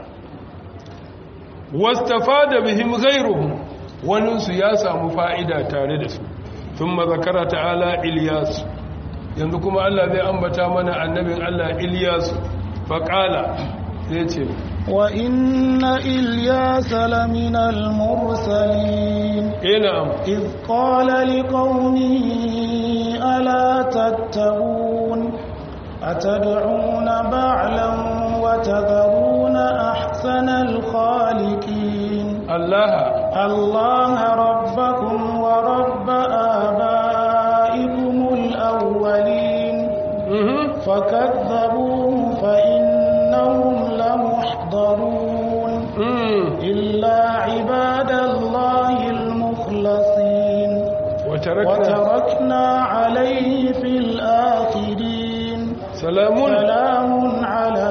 wastafada bihim ghayruhum waninsu ya samu fa'ida tare da su thumma zakara ta'ala Ilyas yanzu kuma Allah zai ambata mana annabin Allah Ilyas faqala zai ce wa inna Ilyasa lamina al-mursalin eh na'am iz qala liqaumihi ala tattaqun atad'una ba'lan wa tadharuna ahsana al-khaliqin Allah الله ربكم ورب آبائكم الأولين mhm فكذبوه فإنهم لمحضرون mm إلا عباد الله المخلصين وتركنا وتركنا عليه في الآخرين سلام سلام على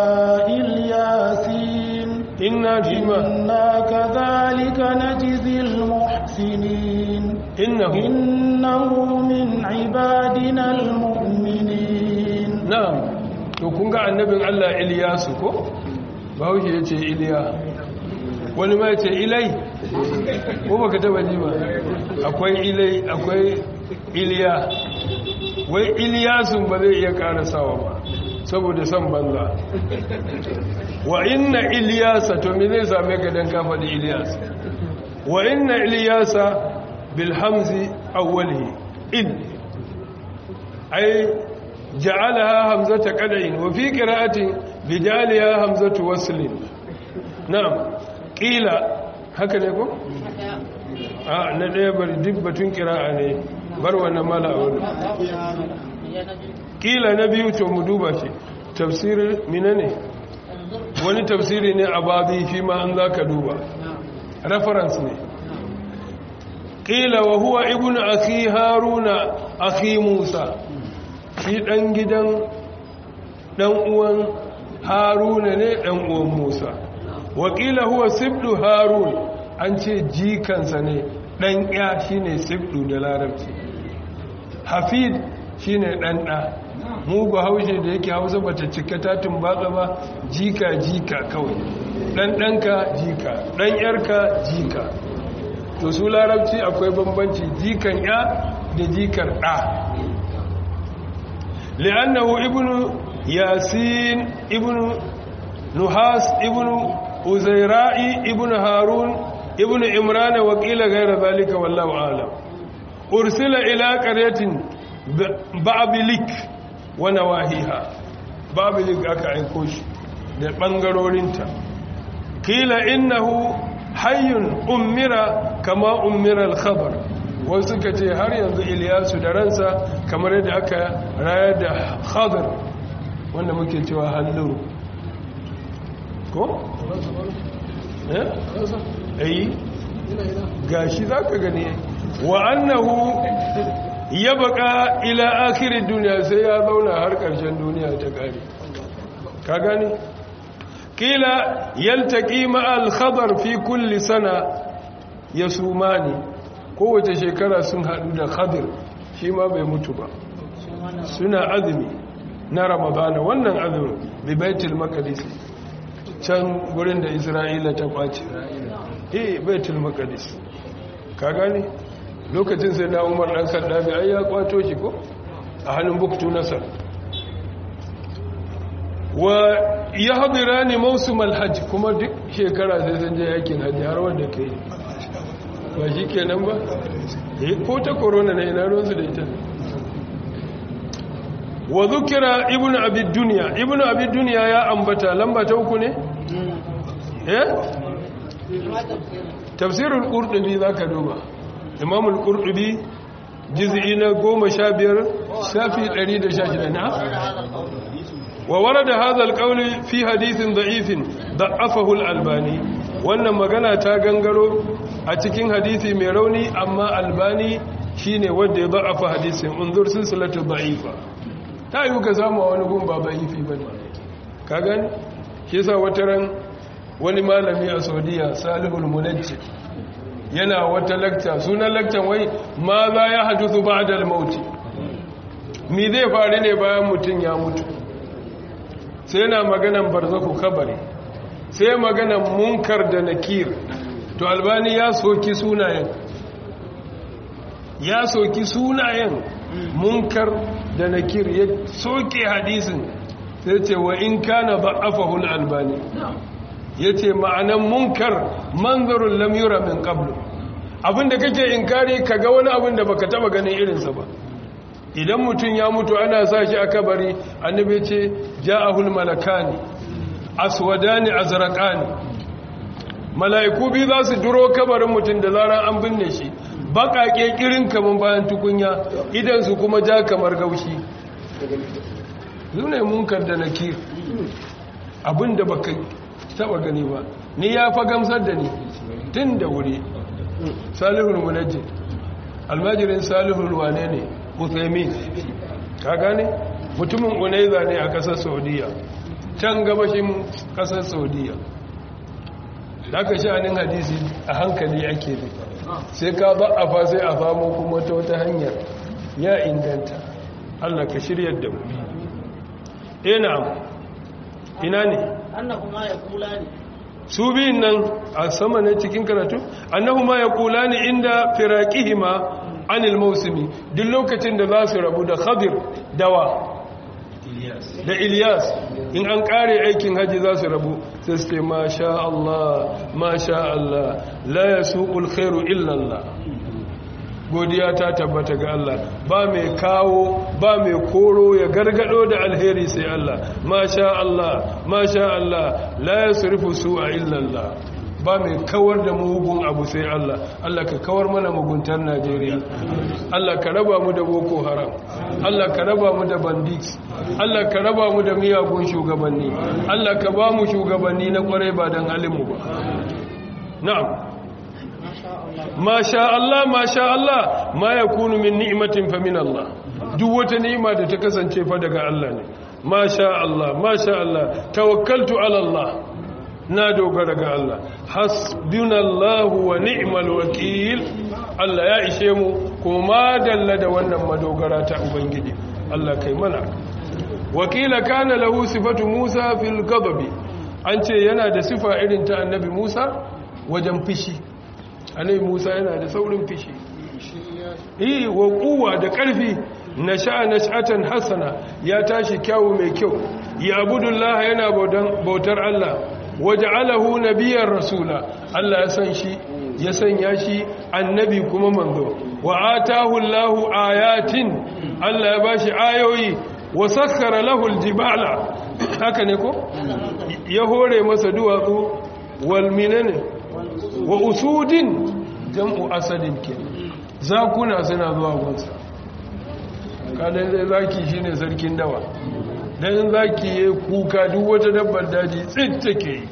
الياسين إنا فيما إنا كذلك نجزي المحسنين إنه إنه من عبادنا المؤمنين na'am to kun ga annabin Allah Iliyasu ko bahaushe ya ce Iliya wani ma ya ce Ilai ko baka taba ji ba akwai Ilai akwai Iliya wai Iliyasun ba zai iya karasawa ba saboda san banza wa inna Iliyasa to me zai same ka dan ka faɗi Iliyas wa inna Iliyasa bil hamzi awwalihi in ai جعلها همزة قدع وفي قراءة بجعلها همزة وصل نعم قيل هكذا يكون آه ندي بر دبة قراءة ne bar wannan mala wani kila na biyu to mu duba shi tafsirin mina ne wani tafsiri ne a babi fi ma an za ka duba reference ne kila wa huwa ibnu akhi haruna akhi musa shi ɗan gidan ɗan uwan haruna ne ɗan uwan musa wakila huwa sibdu harun an ce jikansa ne ɗan ya shi ne sibdu da larabci hafid shi ne ɗan ɗa mugu haushe da yake hausa bata cika tatin batsa ba jika jika kawai ɗan ɗanka jika ɗan yarka jika to su larabci akwai bambanci jikan ya da jikar ɗa لأنه ابن ياسين ابن نحاس ابن أزيراء ابن هارون ابن عمران وقيل غير ذلك والله أعلم أرسل إلى قرية بابلك ونواهيها بابلك أكا عيكوش da ɓangarorinta kila innahu hayyun ummira kama ummira al-khabar wasu suka ce har yanzu iliyasu da ransa kamar yadda aka rayar da khadar wanda muke cewa halluru ko? eh? ayi gashi za ka gani wa annahu ya baka ila akirin duniya sai ya zauna har ƙarshen duniya ta ƙari ka gani? kila yaltaki ma'al khadar fi kulli sana ya sumani kowace shekara sun haɗu da khadir shi ma bai mutu ba suna azumi na ramadana wannan azumin bi baitul maqdis can gurin da isra'ila ta kwace eh baitul maqdis ka gane lokacin sai na umar dan kaddabi ai ya kwato shi ko a hannun buktu nasar wa yahdirani mawsumal hajj kuma duk shekara sai sun je yakin hajji har wanda kai ba shi kenan ba ko ta korona na ina ruwansu da ita wa zukira ibnu abi dunya ibnu abi dunya ya ambata lamba ta uku ne eh tafsirul qurtubi zaka duba imamul qurtubi juz'i na 15 shafi 116 na wa warada hadha alqawl fi hadithin da'ifin da'afahu al-albani wannan magana ta gangaro a cikin hadisi mai rauni amma albani shine wanda ya da'afa hadisin unzur silsilatu da'ifa ta yi ka samu wani gun ba da'ifi bane ka gani shi yasa wataran wani malami a saudiya salihul munajjid yana wata lakta sunan laktan wai ma za ya hadisu ba da mauti mi zai faru ne bayan mutum ya mutu sai yana maganan barzaku kabari sai maganan munkar da nakir to albani ya soki sunayen ya soki sunayen munkar da nakir ya soke hadisin sai ce wa in kana ba'afahul albani ya ce ma'anan munkar manzarun lamura min qablu abinda kake inkari kaga wani abin da baka taba ganin irinsa ba idan mutum ya mutu ana sa shi a kabari annabi ce ja'ahul malakani aswadani azraqani mala'iku biyu za su duro kabarin mutum da zarar an binne shi baƙaƙe kirin kaman bayan tukunya idan su kuma ja kamar gaushi zune munkar da nakir abinda baka taba gani ba ni ya fa gamsar da ni tun da wuri salihul munajji almajirin salihul wane ne uthaymin ka gane mutumin unaiza ne a kasar saudiya can gabashin kasar saudiya da aka sha'anin hadisi a hankali ake bi sai ka ba a fa sai a famo kuma ta wata hanyar ya inganta allah ka shiryar da mu ina ina ne annahu ma ya kula ne su biyun nan a sama ne cikin karatu annahu ma ya kula ne inda firaqihima anil mausimi duk lokacin da za su rabu da khadir dawa da ilyas in an kare aikin haji za su rabu sai su ce masha Allah masha Allah la yasuqul khairu illa Allah godiya ta tabbata ga Allah ba mai kawo ba mai koro ya gargado da alheri sai Allah masha Allah masha Allah la yasrifu su'a illa Allah ba mai kawar da mugun abu sai Allah Allah ka kawar mana muguntar Najeriya Allah ka raba mu da boko haram Allah ka raba mu da bandits Allah ka raba mu da miyagun shugabanni Allah ka ba mu shugabanni na kwarai ba dan halin mu ba na'am ma sha Allah ma sha Allah ma yakunu min ni'matin fa min Allah duk wata ni'ima da ta kasance fa daga Allah ne ma sha Allah ma sha Allah tawakkaltu ala Allah na dogara ga Allah hasbunallahu wa ni'mal wakil Allah ya ishe mu kuma dalla da wannan madogara ta ubangiji Allah kai mana wakila kana lahu sifatu Musa fil ghadabi an ce yana da sifa irin ta annabi Musa wajen fishi annabi Musa yana da saurin fishi eh wa quwwa da karfi nasha'a nash'atan hasana ya tashi kyawu mai kyau ya abudullah yana bautar Allah waja'alahu nabiyar rasula Allah ya san shi ya sanya shi annabi kuma manzo wa atahu Allahu ayatin Allah ya bashi ayoyi wa sakkara lahu aljibala haka ne ko ya hore masa duwatsu wal minane wa usudin jam'u asadin ke zakuna suna zuwa gunsa kadan zai zaki shine sarkin dawa dan zaki ya kuka duk wata dabbar daji tsit take yi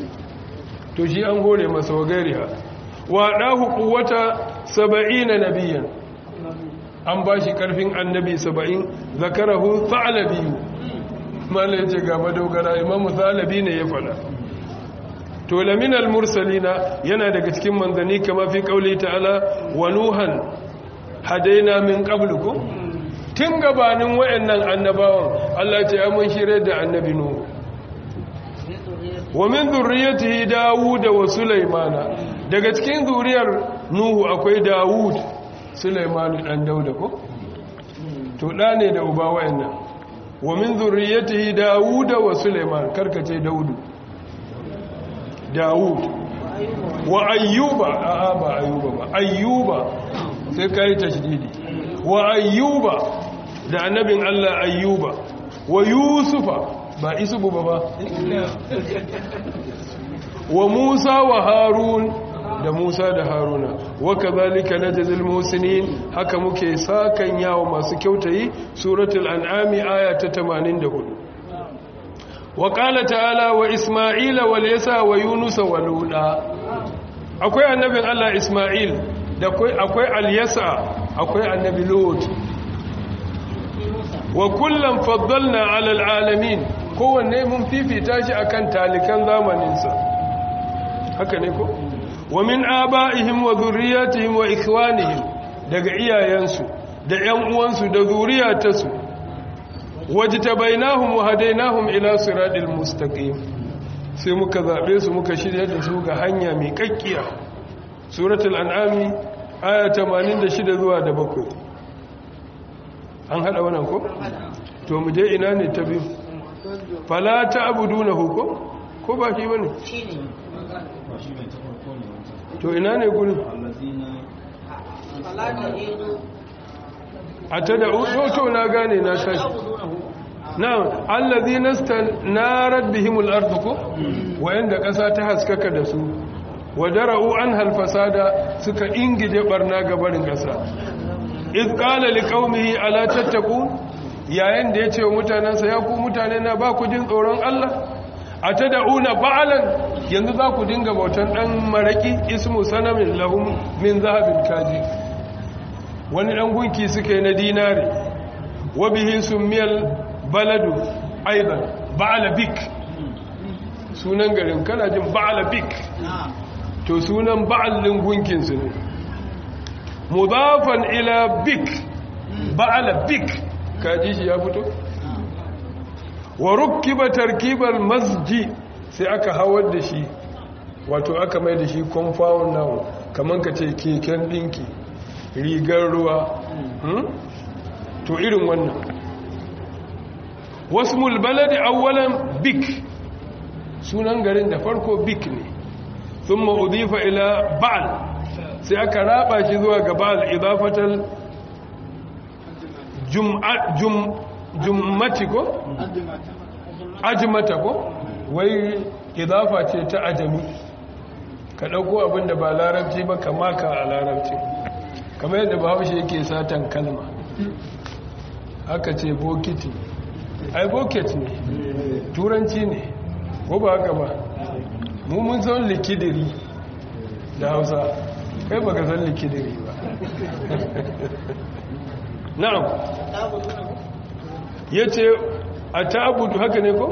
to shi an hore masa wa gairiha wa dahu quwwata 70 nabiyan an bashi karfin annabi 70 zakarahu thalabi malai ce ga madogara imamu thalabi ne ya fada to laminal mursalina yana daga cikin manzani kama fi kauli ta'ala wa nuhan hadaina min qablukum tun gabanin wayannan annabawan Allah ce mun shirye da annabi nuhu wa min zurriyyatihi Dawud wa Sulaimana daga cikin zuriyar Nuhu akwai Dawud Sulaiman dan Dauda ko to da ne da uba wayannan wa min zurriyyatihi Dawud wa Sulaiman karkace Daudu Dawud wa Ayyuba a'a ba Ayyuba ba Ayyuba sai kai tashdidi wa Ayyuba da annabin Allah ayyuba wa yusufa ba isubu ba ba wa musa wa harun da musa da haruna wa kazalika najzil muhsinin haka muke sakan yawo masu kyautayi suratul an'ami aya ta 84 wa qala ta'ala wa isma'ila wal yasa wa yunus wa luda akwai annabin Allah isma'il da akwai al yasa akwai annabi lut wa kullum faddalna alal alamin kowanne mun fifita shi akan talikan zamaninsa haka ne ko wa min aba'ihim wa dhurriyyatihim wa ikhwanihim daga iyayensu da ƴan uwansu da zuriyatarsu wajtabainahum wa hadainahum ila siratil mustaqim sai muka zabe su muka shirya da su ga hanya mai kakkiya suratul an'ami aya 86 zuwa da 7 an hada wannan ko to mu je ina ne ta biyu fala ta'budunahu ko ko ba shi bane to ina ne gurin a ta da to to na gane na tashi na'am allazina stanarat bihimul ardu ko wayanda kasa ta haskaka da su wadara'u an halfasada suka ingije barna gabarin kasa iz qala liqaumihi ala tattaqun yayin da yace wa mutanansa ya ku mutane na ba ku jin tsoron Allah atad'una ba'alan yanzu za ku dinga bautan dan maraki ismu sanamin lahum min zahabin kaji wani dan gunki suke na dinari wa bihi sumiyal baladu aidan ba'ala bik sunan garin kana jin ba'ala bik to sunan ba'alin gunkin su ne mudafan ila bik ba'ala bik kaji shi ya fito wa rukkiba tarkibal masji sai aka hawar da shi wato aka mai da shi compound now kaman ka ce keken dinki rigar ruwa to irin wannan wasmul baladi awwalan bik sunan garin da farko bik ne thumma udifa ila ba'al sai aka raba shi zuwa ga ba'al idafatal jummati ko? ajimata ko? wai idafa ce ta ajami ka ɗauko abinda ba larabci ba ka maka a larabci kamar yadda bahaushe yake satan kalma haka ce bokiti ai bokit ne turanci ne ko ba haka ba mun san likidiri da hausa kai baka san likidiri ba na'am yace atabudu haka ne ko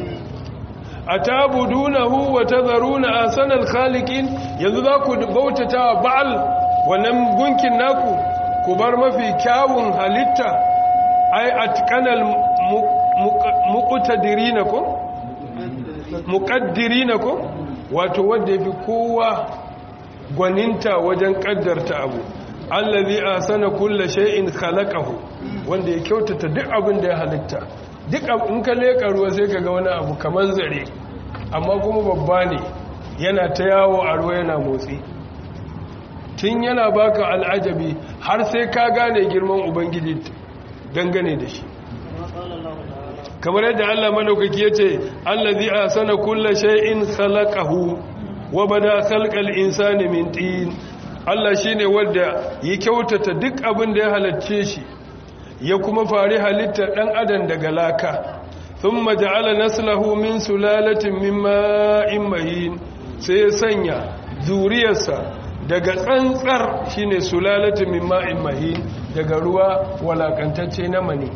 atabudunahu wa tadharuna ahsanal khaliqin yanzu za ku bautata ba'al wannan gunkin naku ku bar mafi kyawun halitta ai atqanal muqtadirina ko muqaddirina ko wato wanda yafi kowa gwaninta wajen kaddarta abu allazi asana kulli shay'in khalaqahu wanda ya kyautata duk abin da ya halitta duk in ka leka ruwa sai ka ga wani abu kaman zare amma kuma babba ne yana ta yawo a ruwa yana motsi tun yana baka al'ajabi har sai ka gane girman ubangiji dangane da shi kamar yadda Allah madaukaki yace allazi asana kulli shay'in khalaqahu wa bada khalqal insani min tin Allah shi ne wadda ya kyautata duk abin da ya halarce shi ya kuma fari halittar ɗan adam daga laka sun maja'ala naslahu min sulalatin min ma'in mahin sai ya sanya zuriyarsa daga tsantsar shi ne sulalatin min ma'in mahin daga ruwa walakantacce na mani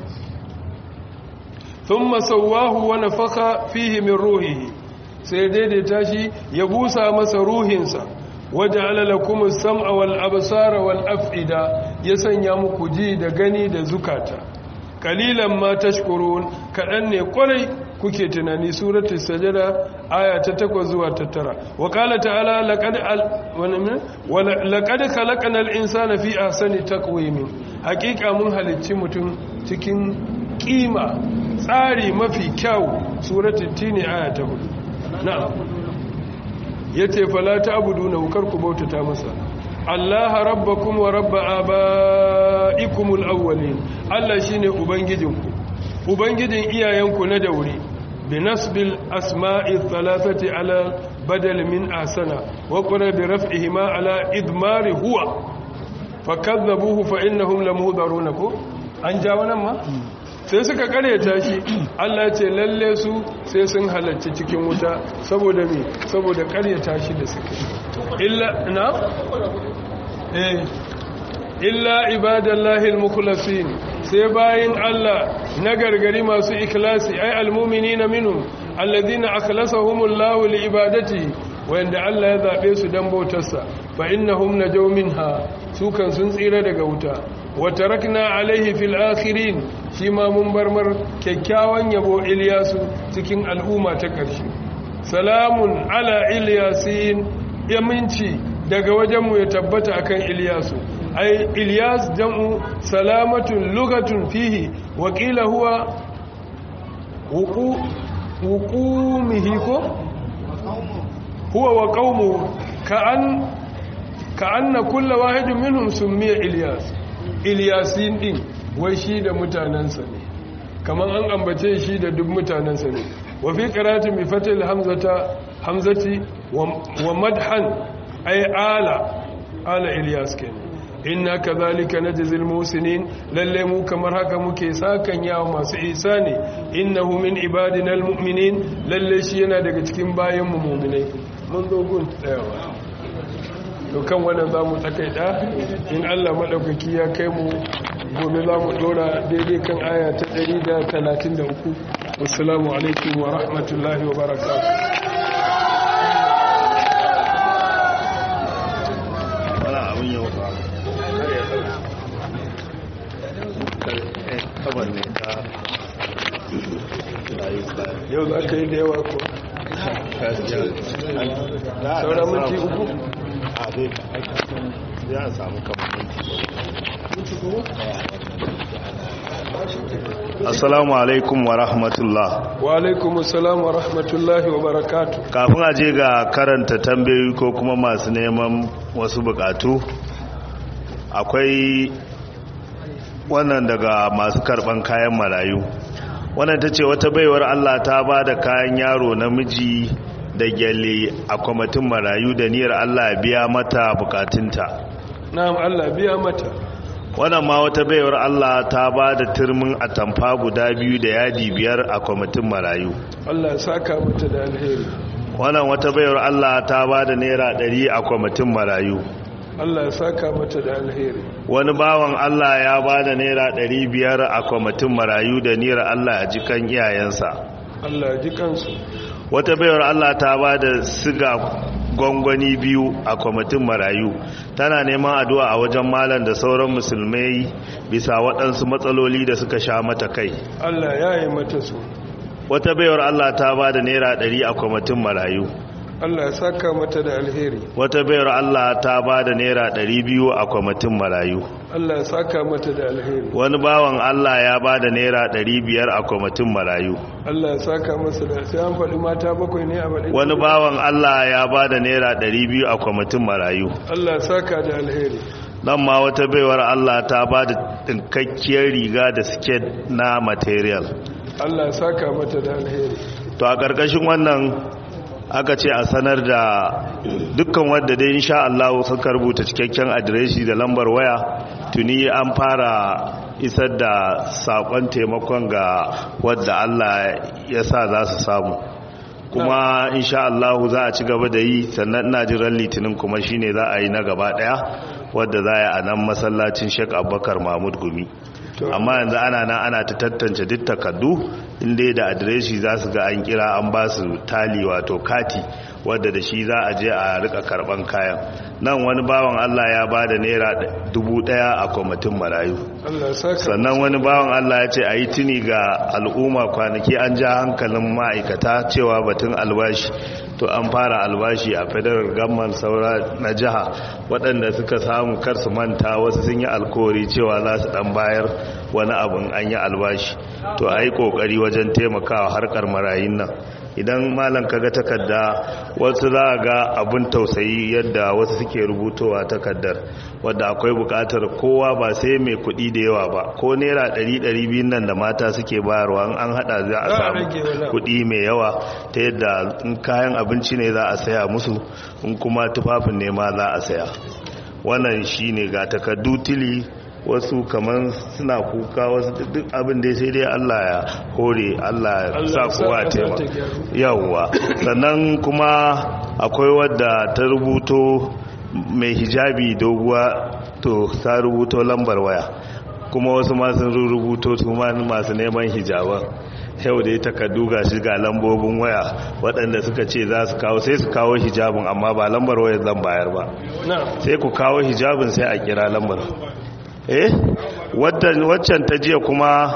sun masauwahu wani faka fihi min ruhihi sai daidaita shi ya busa masa ruhinsa waja'ala lakum as-sam'a wal absara wal af'ida ya sanya muku ji da gani da zukata qalilan ma tashkurun kadan ne kwarai kuke tunani suratul sajada aya ta 8 zuwa ta 9 wa qala ta'ala laqad laqad khalaqnal insana fi ahsani taqwim haqiqa mun halicci mutum cikin kima tsari mafi kyau suratul tini aya ta 4 na'am ya ce fala ta abudu na wukar ku bautata masa Allah rabbakum wa rabb abaikumul awwalin Allah shine ubangijinku ubangijin iyayenku na daure binasbil asma'i thalathati ala badal min asana wa qura bi raf'ihima ala idmari huwa fakadzabuhu fa innahum lamuhdaruna ko an ja wannan ma sai suka karyata shi Allah ya ce lalle su sai sun halarci cikin wuta saboda me saboda karyata shi da suka illa na eh illa ibadallahi almukhlasin sai bayin Allah na gargari masu ikhlasi ay almu'minina minhum alladhina akhlasahumullahu liibadatihi wanda Allah ya zabe su dan bautarsa fa innahum najaw minha su kan sun tsira daga wuta wa tarakna alaihi fil akhirin shi ma mun barmar kyakkyawan yabo Ilyasu cikin al'umma ta ƙarshe salamun ala Ilyasin yaminci daga wajenmu ya tabbata akan Ilyasu ai Ilyas jam'u salamatun lugatun fihi wa qila huwa wuqu wuqumihi ko huwa wa qaumuhu ka'an ka'anna kullu wahidin minhum summiya Ilyas Ilyasin din wai shi da mutanensa ne kamar an ambace shi da duk mutanensa ne wa fi qiratin bi fatil hamzata hamzati wa madhan ay ala ala ilyas kenan inna kadhalika najzil musinin lalle mu kamar haka muke sakan yawa masu ihsani innahu min ibadina almu'minin lalle shi yana daga cikin bayan mu mu'minai mun zo gun tsayawa to kan wannan zamu takaita in Allah madaukaki ya kai mu gobe za mu dora daidai kan aya ta 133 wassalamu alaikum wa rahmatullahi wa barakatuh wala abin yau ba kabar ne ta rayu ba yau za ka yi da yawa ko saura minti uku a zai ya samu kamar minti assalamu alaikum wa rahmatullah wa alaikum assalam wa rahmatullahi wa barakatuh kafin a je ga karanta tambayoyi ko kuma masu neman wasu bukatu akwai wannan daga masu karban kayan marayu wannan ta ce wata baiwar allah ta ba da kayan yaro namiji da gyalle a kwamitin marayu da niyyar allah biya mata bukatunta na'am Allah biya mata wannan ma wata baiwar Allah ta ba da turmin atamfa guda biyu da yadi biyar a kwamitin marayu Allah ya saka mata da alheri wannan wata baiwar Allah ta ba da naira ɗari a kwamitin marayu Allah ya saka mata da alheri wani bawan Allah ya ba da naira ɗari biyar a kwamitin marayu da niyyar Allah a jikan iyayensa Allah ya ji kansu wata baiwar Allah ta ba da siga gwangwani biyu a kwamitin marayu tana neman addu'a a wajen malam da sauran musulmai bisa waɗansu matsaloli da suka sha mata kai Allah ya yi mata su wata baiwar Allah ta ba da naira ɗari a kwamitin marayu Allah ya saka mata da alheri wata baiwar Allah ta ba da naira ɗari biyu a kwamitin marayu Allah ya saka mata da alheri wani bawan Allah ya ba da naira ɗari biyar a kwamitin marayu Allah ya saka masa da sai an faɗi mata bakwai ne a baɗi wani bawan Allah ya ba da naira ɗari biyu a kwamitin marayu Allah ya saka da alheri nan ma wata baiwar Allah ta ba da ɗinkakkiyar riga da siket na material Allah ya saka mata da alheri to a ƙarƙashin wannan aka ce a sanar da dukkan wadda dai insha Allah suka rubuta cikakken adireshi da lambar waya tuni an fara isar da sakon taimakon ga wadda Allah ya sa za su samu kuma insha Allah za a ci gaba da yi sannan ina jiran litinin kuma shine za a yi na gaba daya wadda za a yi a nan masallacin Sheikh Abubakar Mahmud Gumi amma yanzu ana nan ana ta tantance duk takardu inda da adireshi za su ga an kira an ba su tali wato kati wadda da shi za a je a rika karban kayan nan wani bawan Allah ya ba da naira dubu daya a kwamitin marayu Allah ya saka sannan wani bawan Allah ya ce a yi tuni ga al'umma kwanaki an ja hankalin ma'aikata cewa batun albashi to an fara albashi a federal gamman saura na jiha waɗanda suka samu kar su manta wasu sun yi alkawari cewa za su ɗan bayar wani abin an yi albashi to a yi kokari wajen taimakawa harkar marayun nan idan malam kaga takarda wasu za a ga abin tausayi yadda wasu suke rubutowa takardar wadda akwai bukatar kowa ba sai mai kuɗi da yawa ba ko naira ɗari ɗari biyun nan da mata suke bayarwa an hada za a samu kuɗi mai yawa ta yadda in kayan abinci ne za a saya musu in kuma tufafin ne ma za a saya wannan shine ga takardu tili wasu kamar suna kuka wasu duk abin da sai dai Allah ya hore Allah ya sa kowa tema yawwa sannan kuma akwai wadda ta rubuto mai hijabi doguwa to ta rubuto lambar waya kuma wasu masu rubuto su masu neman hijaban yau da ya takardu ga shi ga lambobin waya waɗanda suka ce za su kawo sai su kawo hijabin amma ba lambar wayar zan bayar ba sai ku kawo hijabin sai a kira lambar eh waccan ta jiya kuma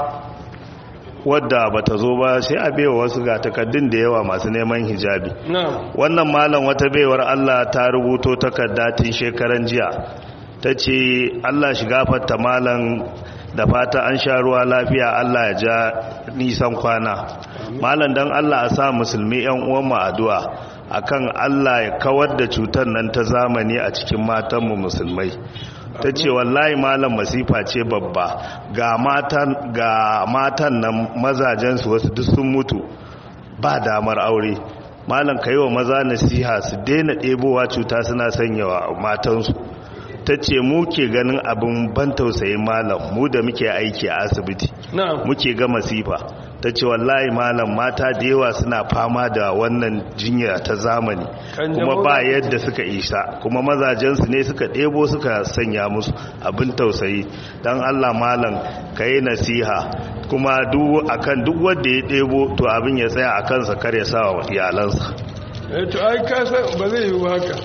wadda ba ta zo ba sai a baiwa wasu ga takaddun da yawa masu neman hijabi wannan malam wata baiwar Allah ta rubuto takarda tun shekaran jiya ta ce Allah shiga fatta malam da fata an sha ruwa lafiya Allah ya ja nisan kwana malam dan Allah a sa musulmi yan uwan mu addu'a akan Allah ya kawar da cutar nan ta zamani a cikin matanmu musulmai ta ce wallahi malam masifa ce babba ga matan ga matan nan mazajensu wasu duk sun mutu ba damar aure malam ka yi wa maza nasiha su daina ɗebowa cuta suna sanyawa matansu ta ce mu ke ganin abin ban tausayin malam mu da muke aiki a asibiti muke ga masifa ta ce wallahi malam mata da yawa suna fama da wannan jinya ta zamani kuma ba yadda suka isa kuma mazajensu ne suka ɗebo suka sanya musu abin tausayi don allah malam ka yi nasiha kuma akan duk wanda ya ɗebo to abin ya tsaya a kansa kar ya sa wa iyalansa to ai kasa ba zai yi haka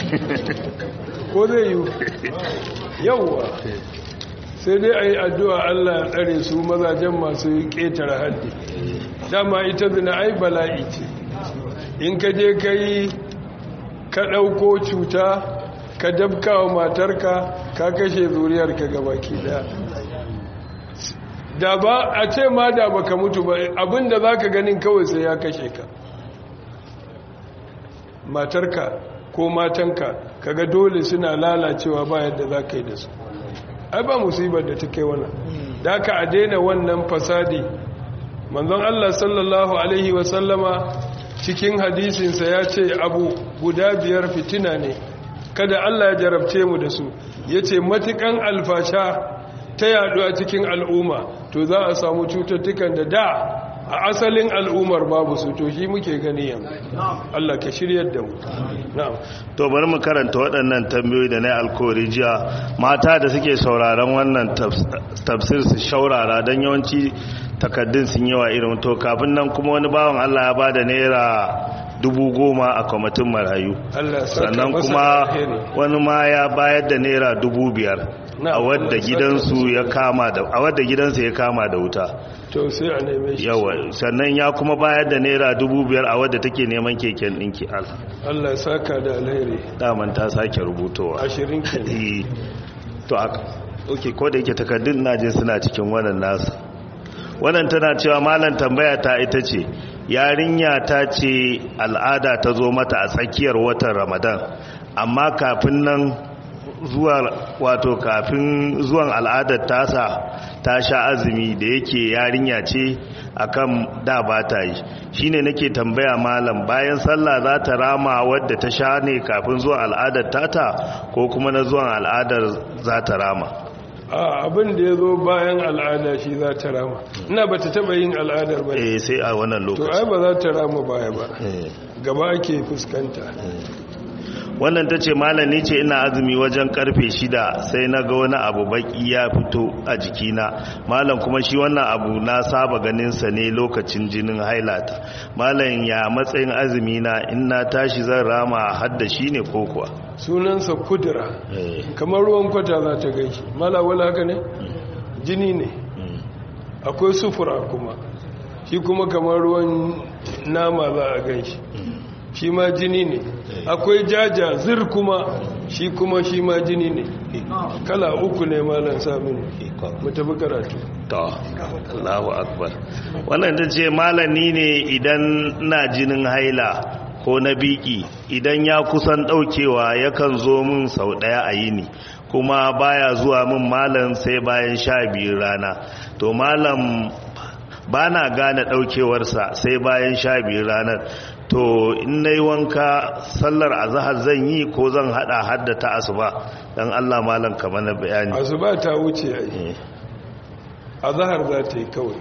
ko zai yi yauwa sai dai a yi addu'a Allah ya tsare su mazajen masu ƙetare haddi dama ita zina ai bala'i ce in ka je ka yi ka ɗauko cuta ka dabka wa matarka ka kashe zuriyarka gabaki daya da ba a ce ma da baka mutu ba abinda za ka ganin kawai sai ya kashe ka matarka ko matanka kaga dole suna lalacewa ba yadda za ka yi da su ai ba musibar da ta kai wannan da aka a daina wannan fasadi manzon Allah sallallahu alaihi wasallama cikin hadisinsa ya ce abu guda biyar fitina ne kada Allah ya jarabce mu da su ya ce matukan alfasha ta yadu a cikin al'umma to za a samu cututtukan da da a asalin al'ummar babu su to shi muke gani yanzu Allah ka shiryar da mu na'am to bari mu karanta waɗannan tambayoyi da na alkawari jiya mata da suke sauraron wannan tafsir su shaurara don yawanci takaddun sun yawa irin to kafin nan kuma wani bawan Allah ya bada naira dubu goma a kwamitin marayu sannan kuma wani ma ya bayar da naira dubu biyar a wadda gidansu ya kama da a wadda gidansa ya kama da wuta to sai a neme shi yawa sannan ya kuma bayar da naira dubu biyar a wadda take neman keken ɗinki Allah saka da alheri daman ta sake rubutowa ashirin kenan to ok ko da yake takardun najin suna cikin wannan nasu wannan tana cewa malam tambaya ta ita ce yarinya ta ce al'ada ta zo mata a tsakiyar watan ramadan amma kafin nan zuwa wato kafin zuwan al'adar tasa ta sha azumi da yake yarinya ce akan da ba ta yi shine nake tambaya malam bayan sallah za ta rama wadda ta sha ne kafin zuwan al'adar tata ko kuma na zuwan al'adar za ta rama abin da ya zo bayan al'ada shi za ta rama ina ba ta taba yin al'adar ba eh sai a wannan to lokaci ai ba za ta rama baya ba gaba ake fuskanta wannan ta ce malami ce ina azumi wajen karfe shida sai na ga wani abu baki ya fito a jikina malam kuma shi wannan abu na saba ganinsa ne lokacin jinin hailata malam ya matsayin azumi na in na tashi zan rama hadda shi ne ko kuwa sunansa kudura kamar ruwan kwata za ta gaishe mala wala haka ne jini ne akwai sufura kuma shi kuma kamar ruwan nama za a gaishe shi ma jini ne akwai jaja zir kuma shi kuma shi ma jini ne kala uku ne malam samin mu tafi karatu to Allahu akbar wannan ta ce malami ne idan na jinin haila ko na biki idan ya kusan daukewa yakan zo min sau daya a yini kuma baya zuwa min malam sai bayan sha biyu rana to malam ba na gane daukewarsa sai bayan sha biyu ranar to in na yi wanka sallar azahar zan yi ko zan hada hadda ta asuba don allah malam kamar na bayani asuba ta wuce a yi azahar za ta yi kawai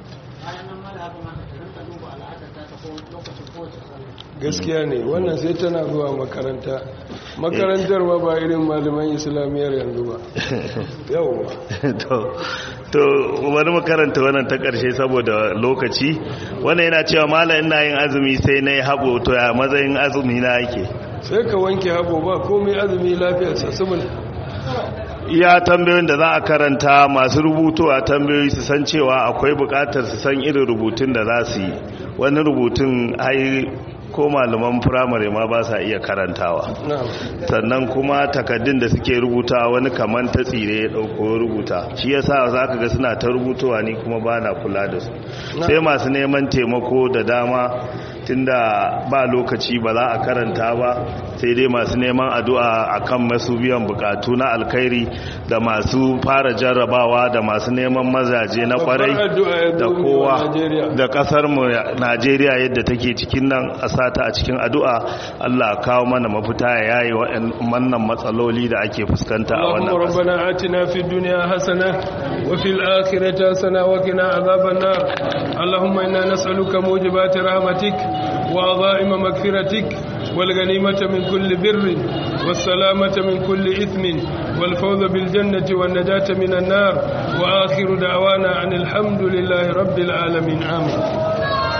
gaskiya ne wannan sai tana zuwa makaranta makarantar ma ba irin malaman islamiyyar yanzu ba yawwa to wani makaranta wannan ta karshe saboda lokaci wannan yana cewa malam ina yin azumi sai na yi haɓo to ya matsayin azumi na yake sai ka wanke haɓo ba komai azumi lafiyarsa saboda iya tambayoyin da za a karanta masu rubutu a tambayoyi su san cewa akwai bukatar su san irin rubutun da za su yi wani rubutun ai ko malaman firamare ma ba sa iya karantawa sannan kuma takaddun da suke rubuta wani kaman ta tsire ya dauko rubuta shi yasa za ka ga suna ta rubutowa ni kuma ba na kula da su sai masu neman taimako da dama tunda ba lokaci ba za a karanta ba sai dai masu neman addu'a akan masu biyan bukatu na alkhairi da masu fara jarrabawa da masu neman mazaje na kwarai da kowa da kasar mu Najeriya yadda take cikin nan a sata a cikin addu'a Allah kawo mana mafita ya yayi wannan matsaloli da ake fuskanta a wannan Allahumma rabbana atina fid dunya hasana wa fil akhirati hasana wa qina adhaban nar Allahumma inna nas'aluka mujibati rahmatik wa adha'ima maghfiratik wal ghanimata min kulli birrin was salamata min kulli ithmin wal fawza bil jannati wan najata minan nar wa akhiru da'wana anil hamdulillahi rabbil alamin amin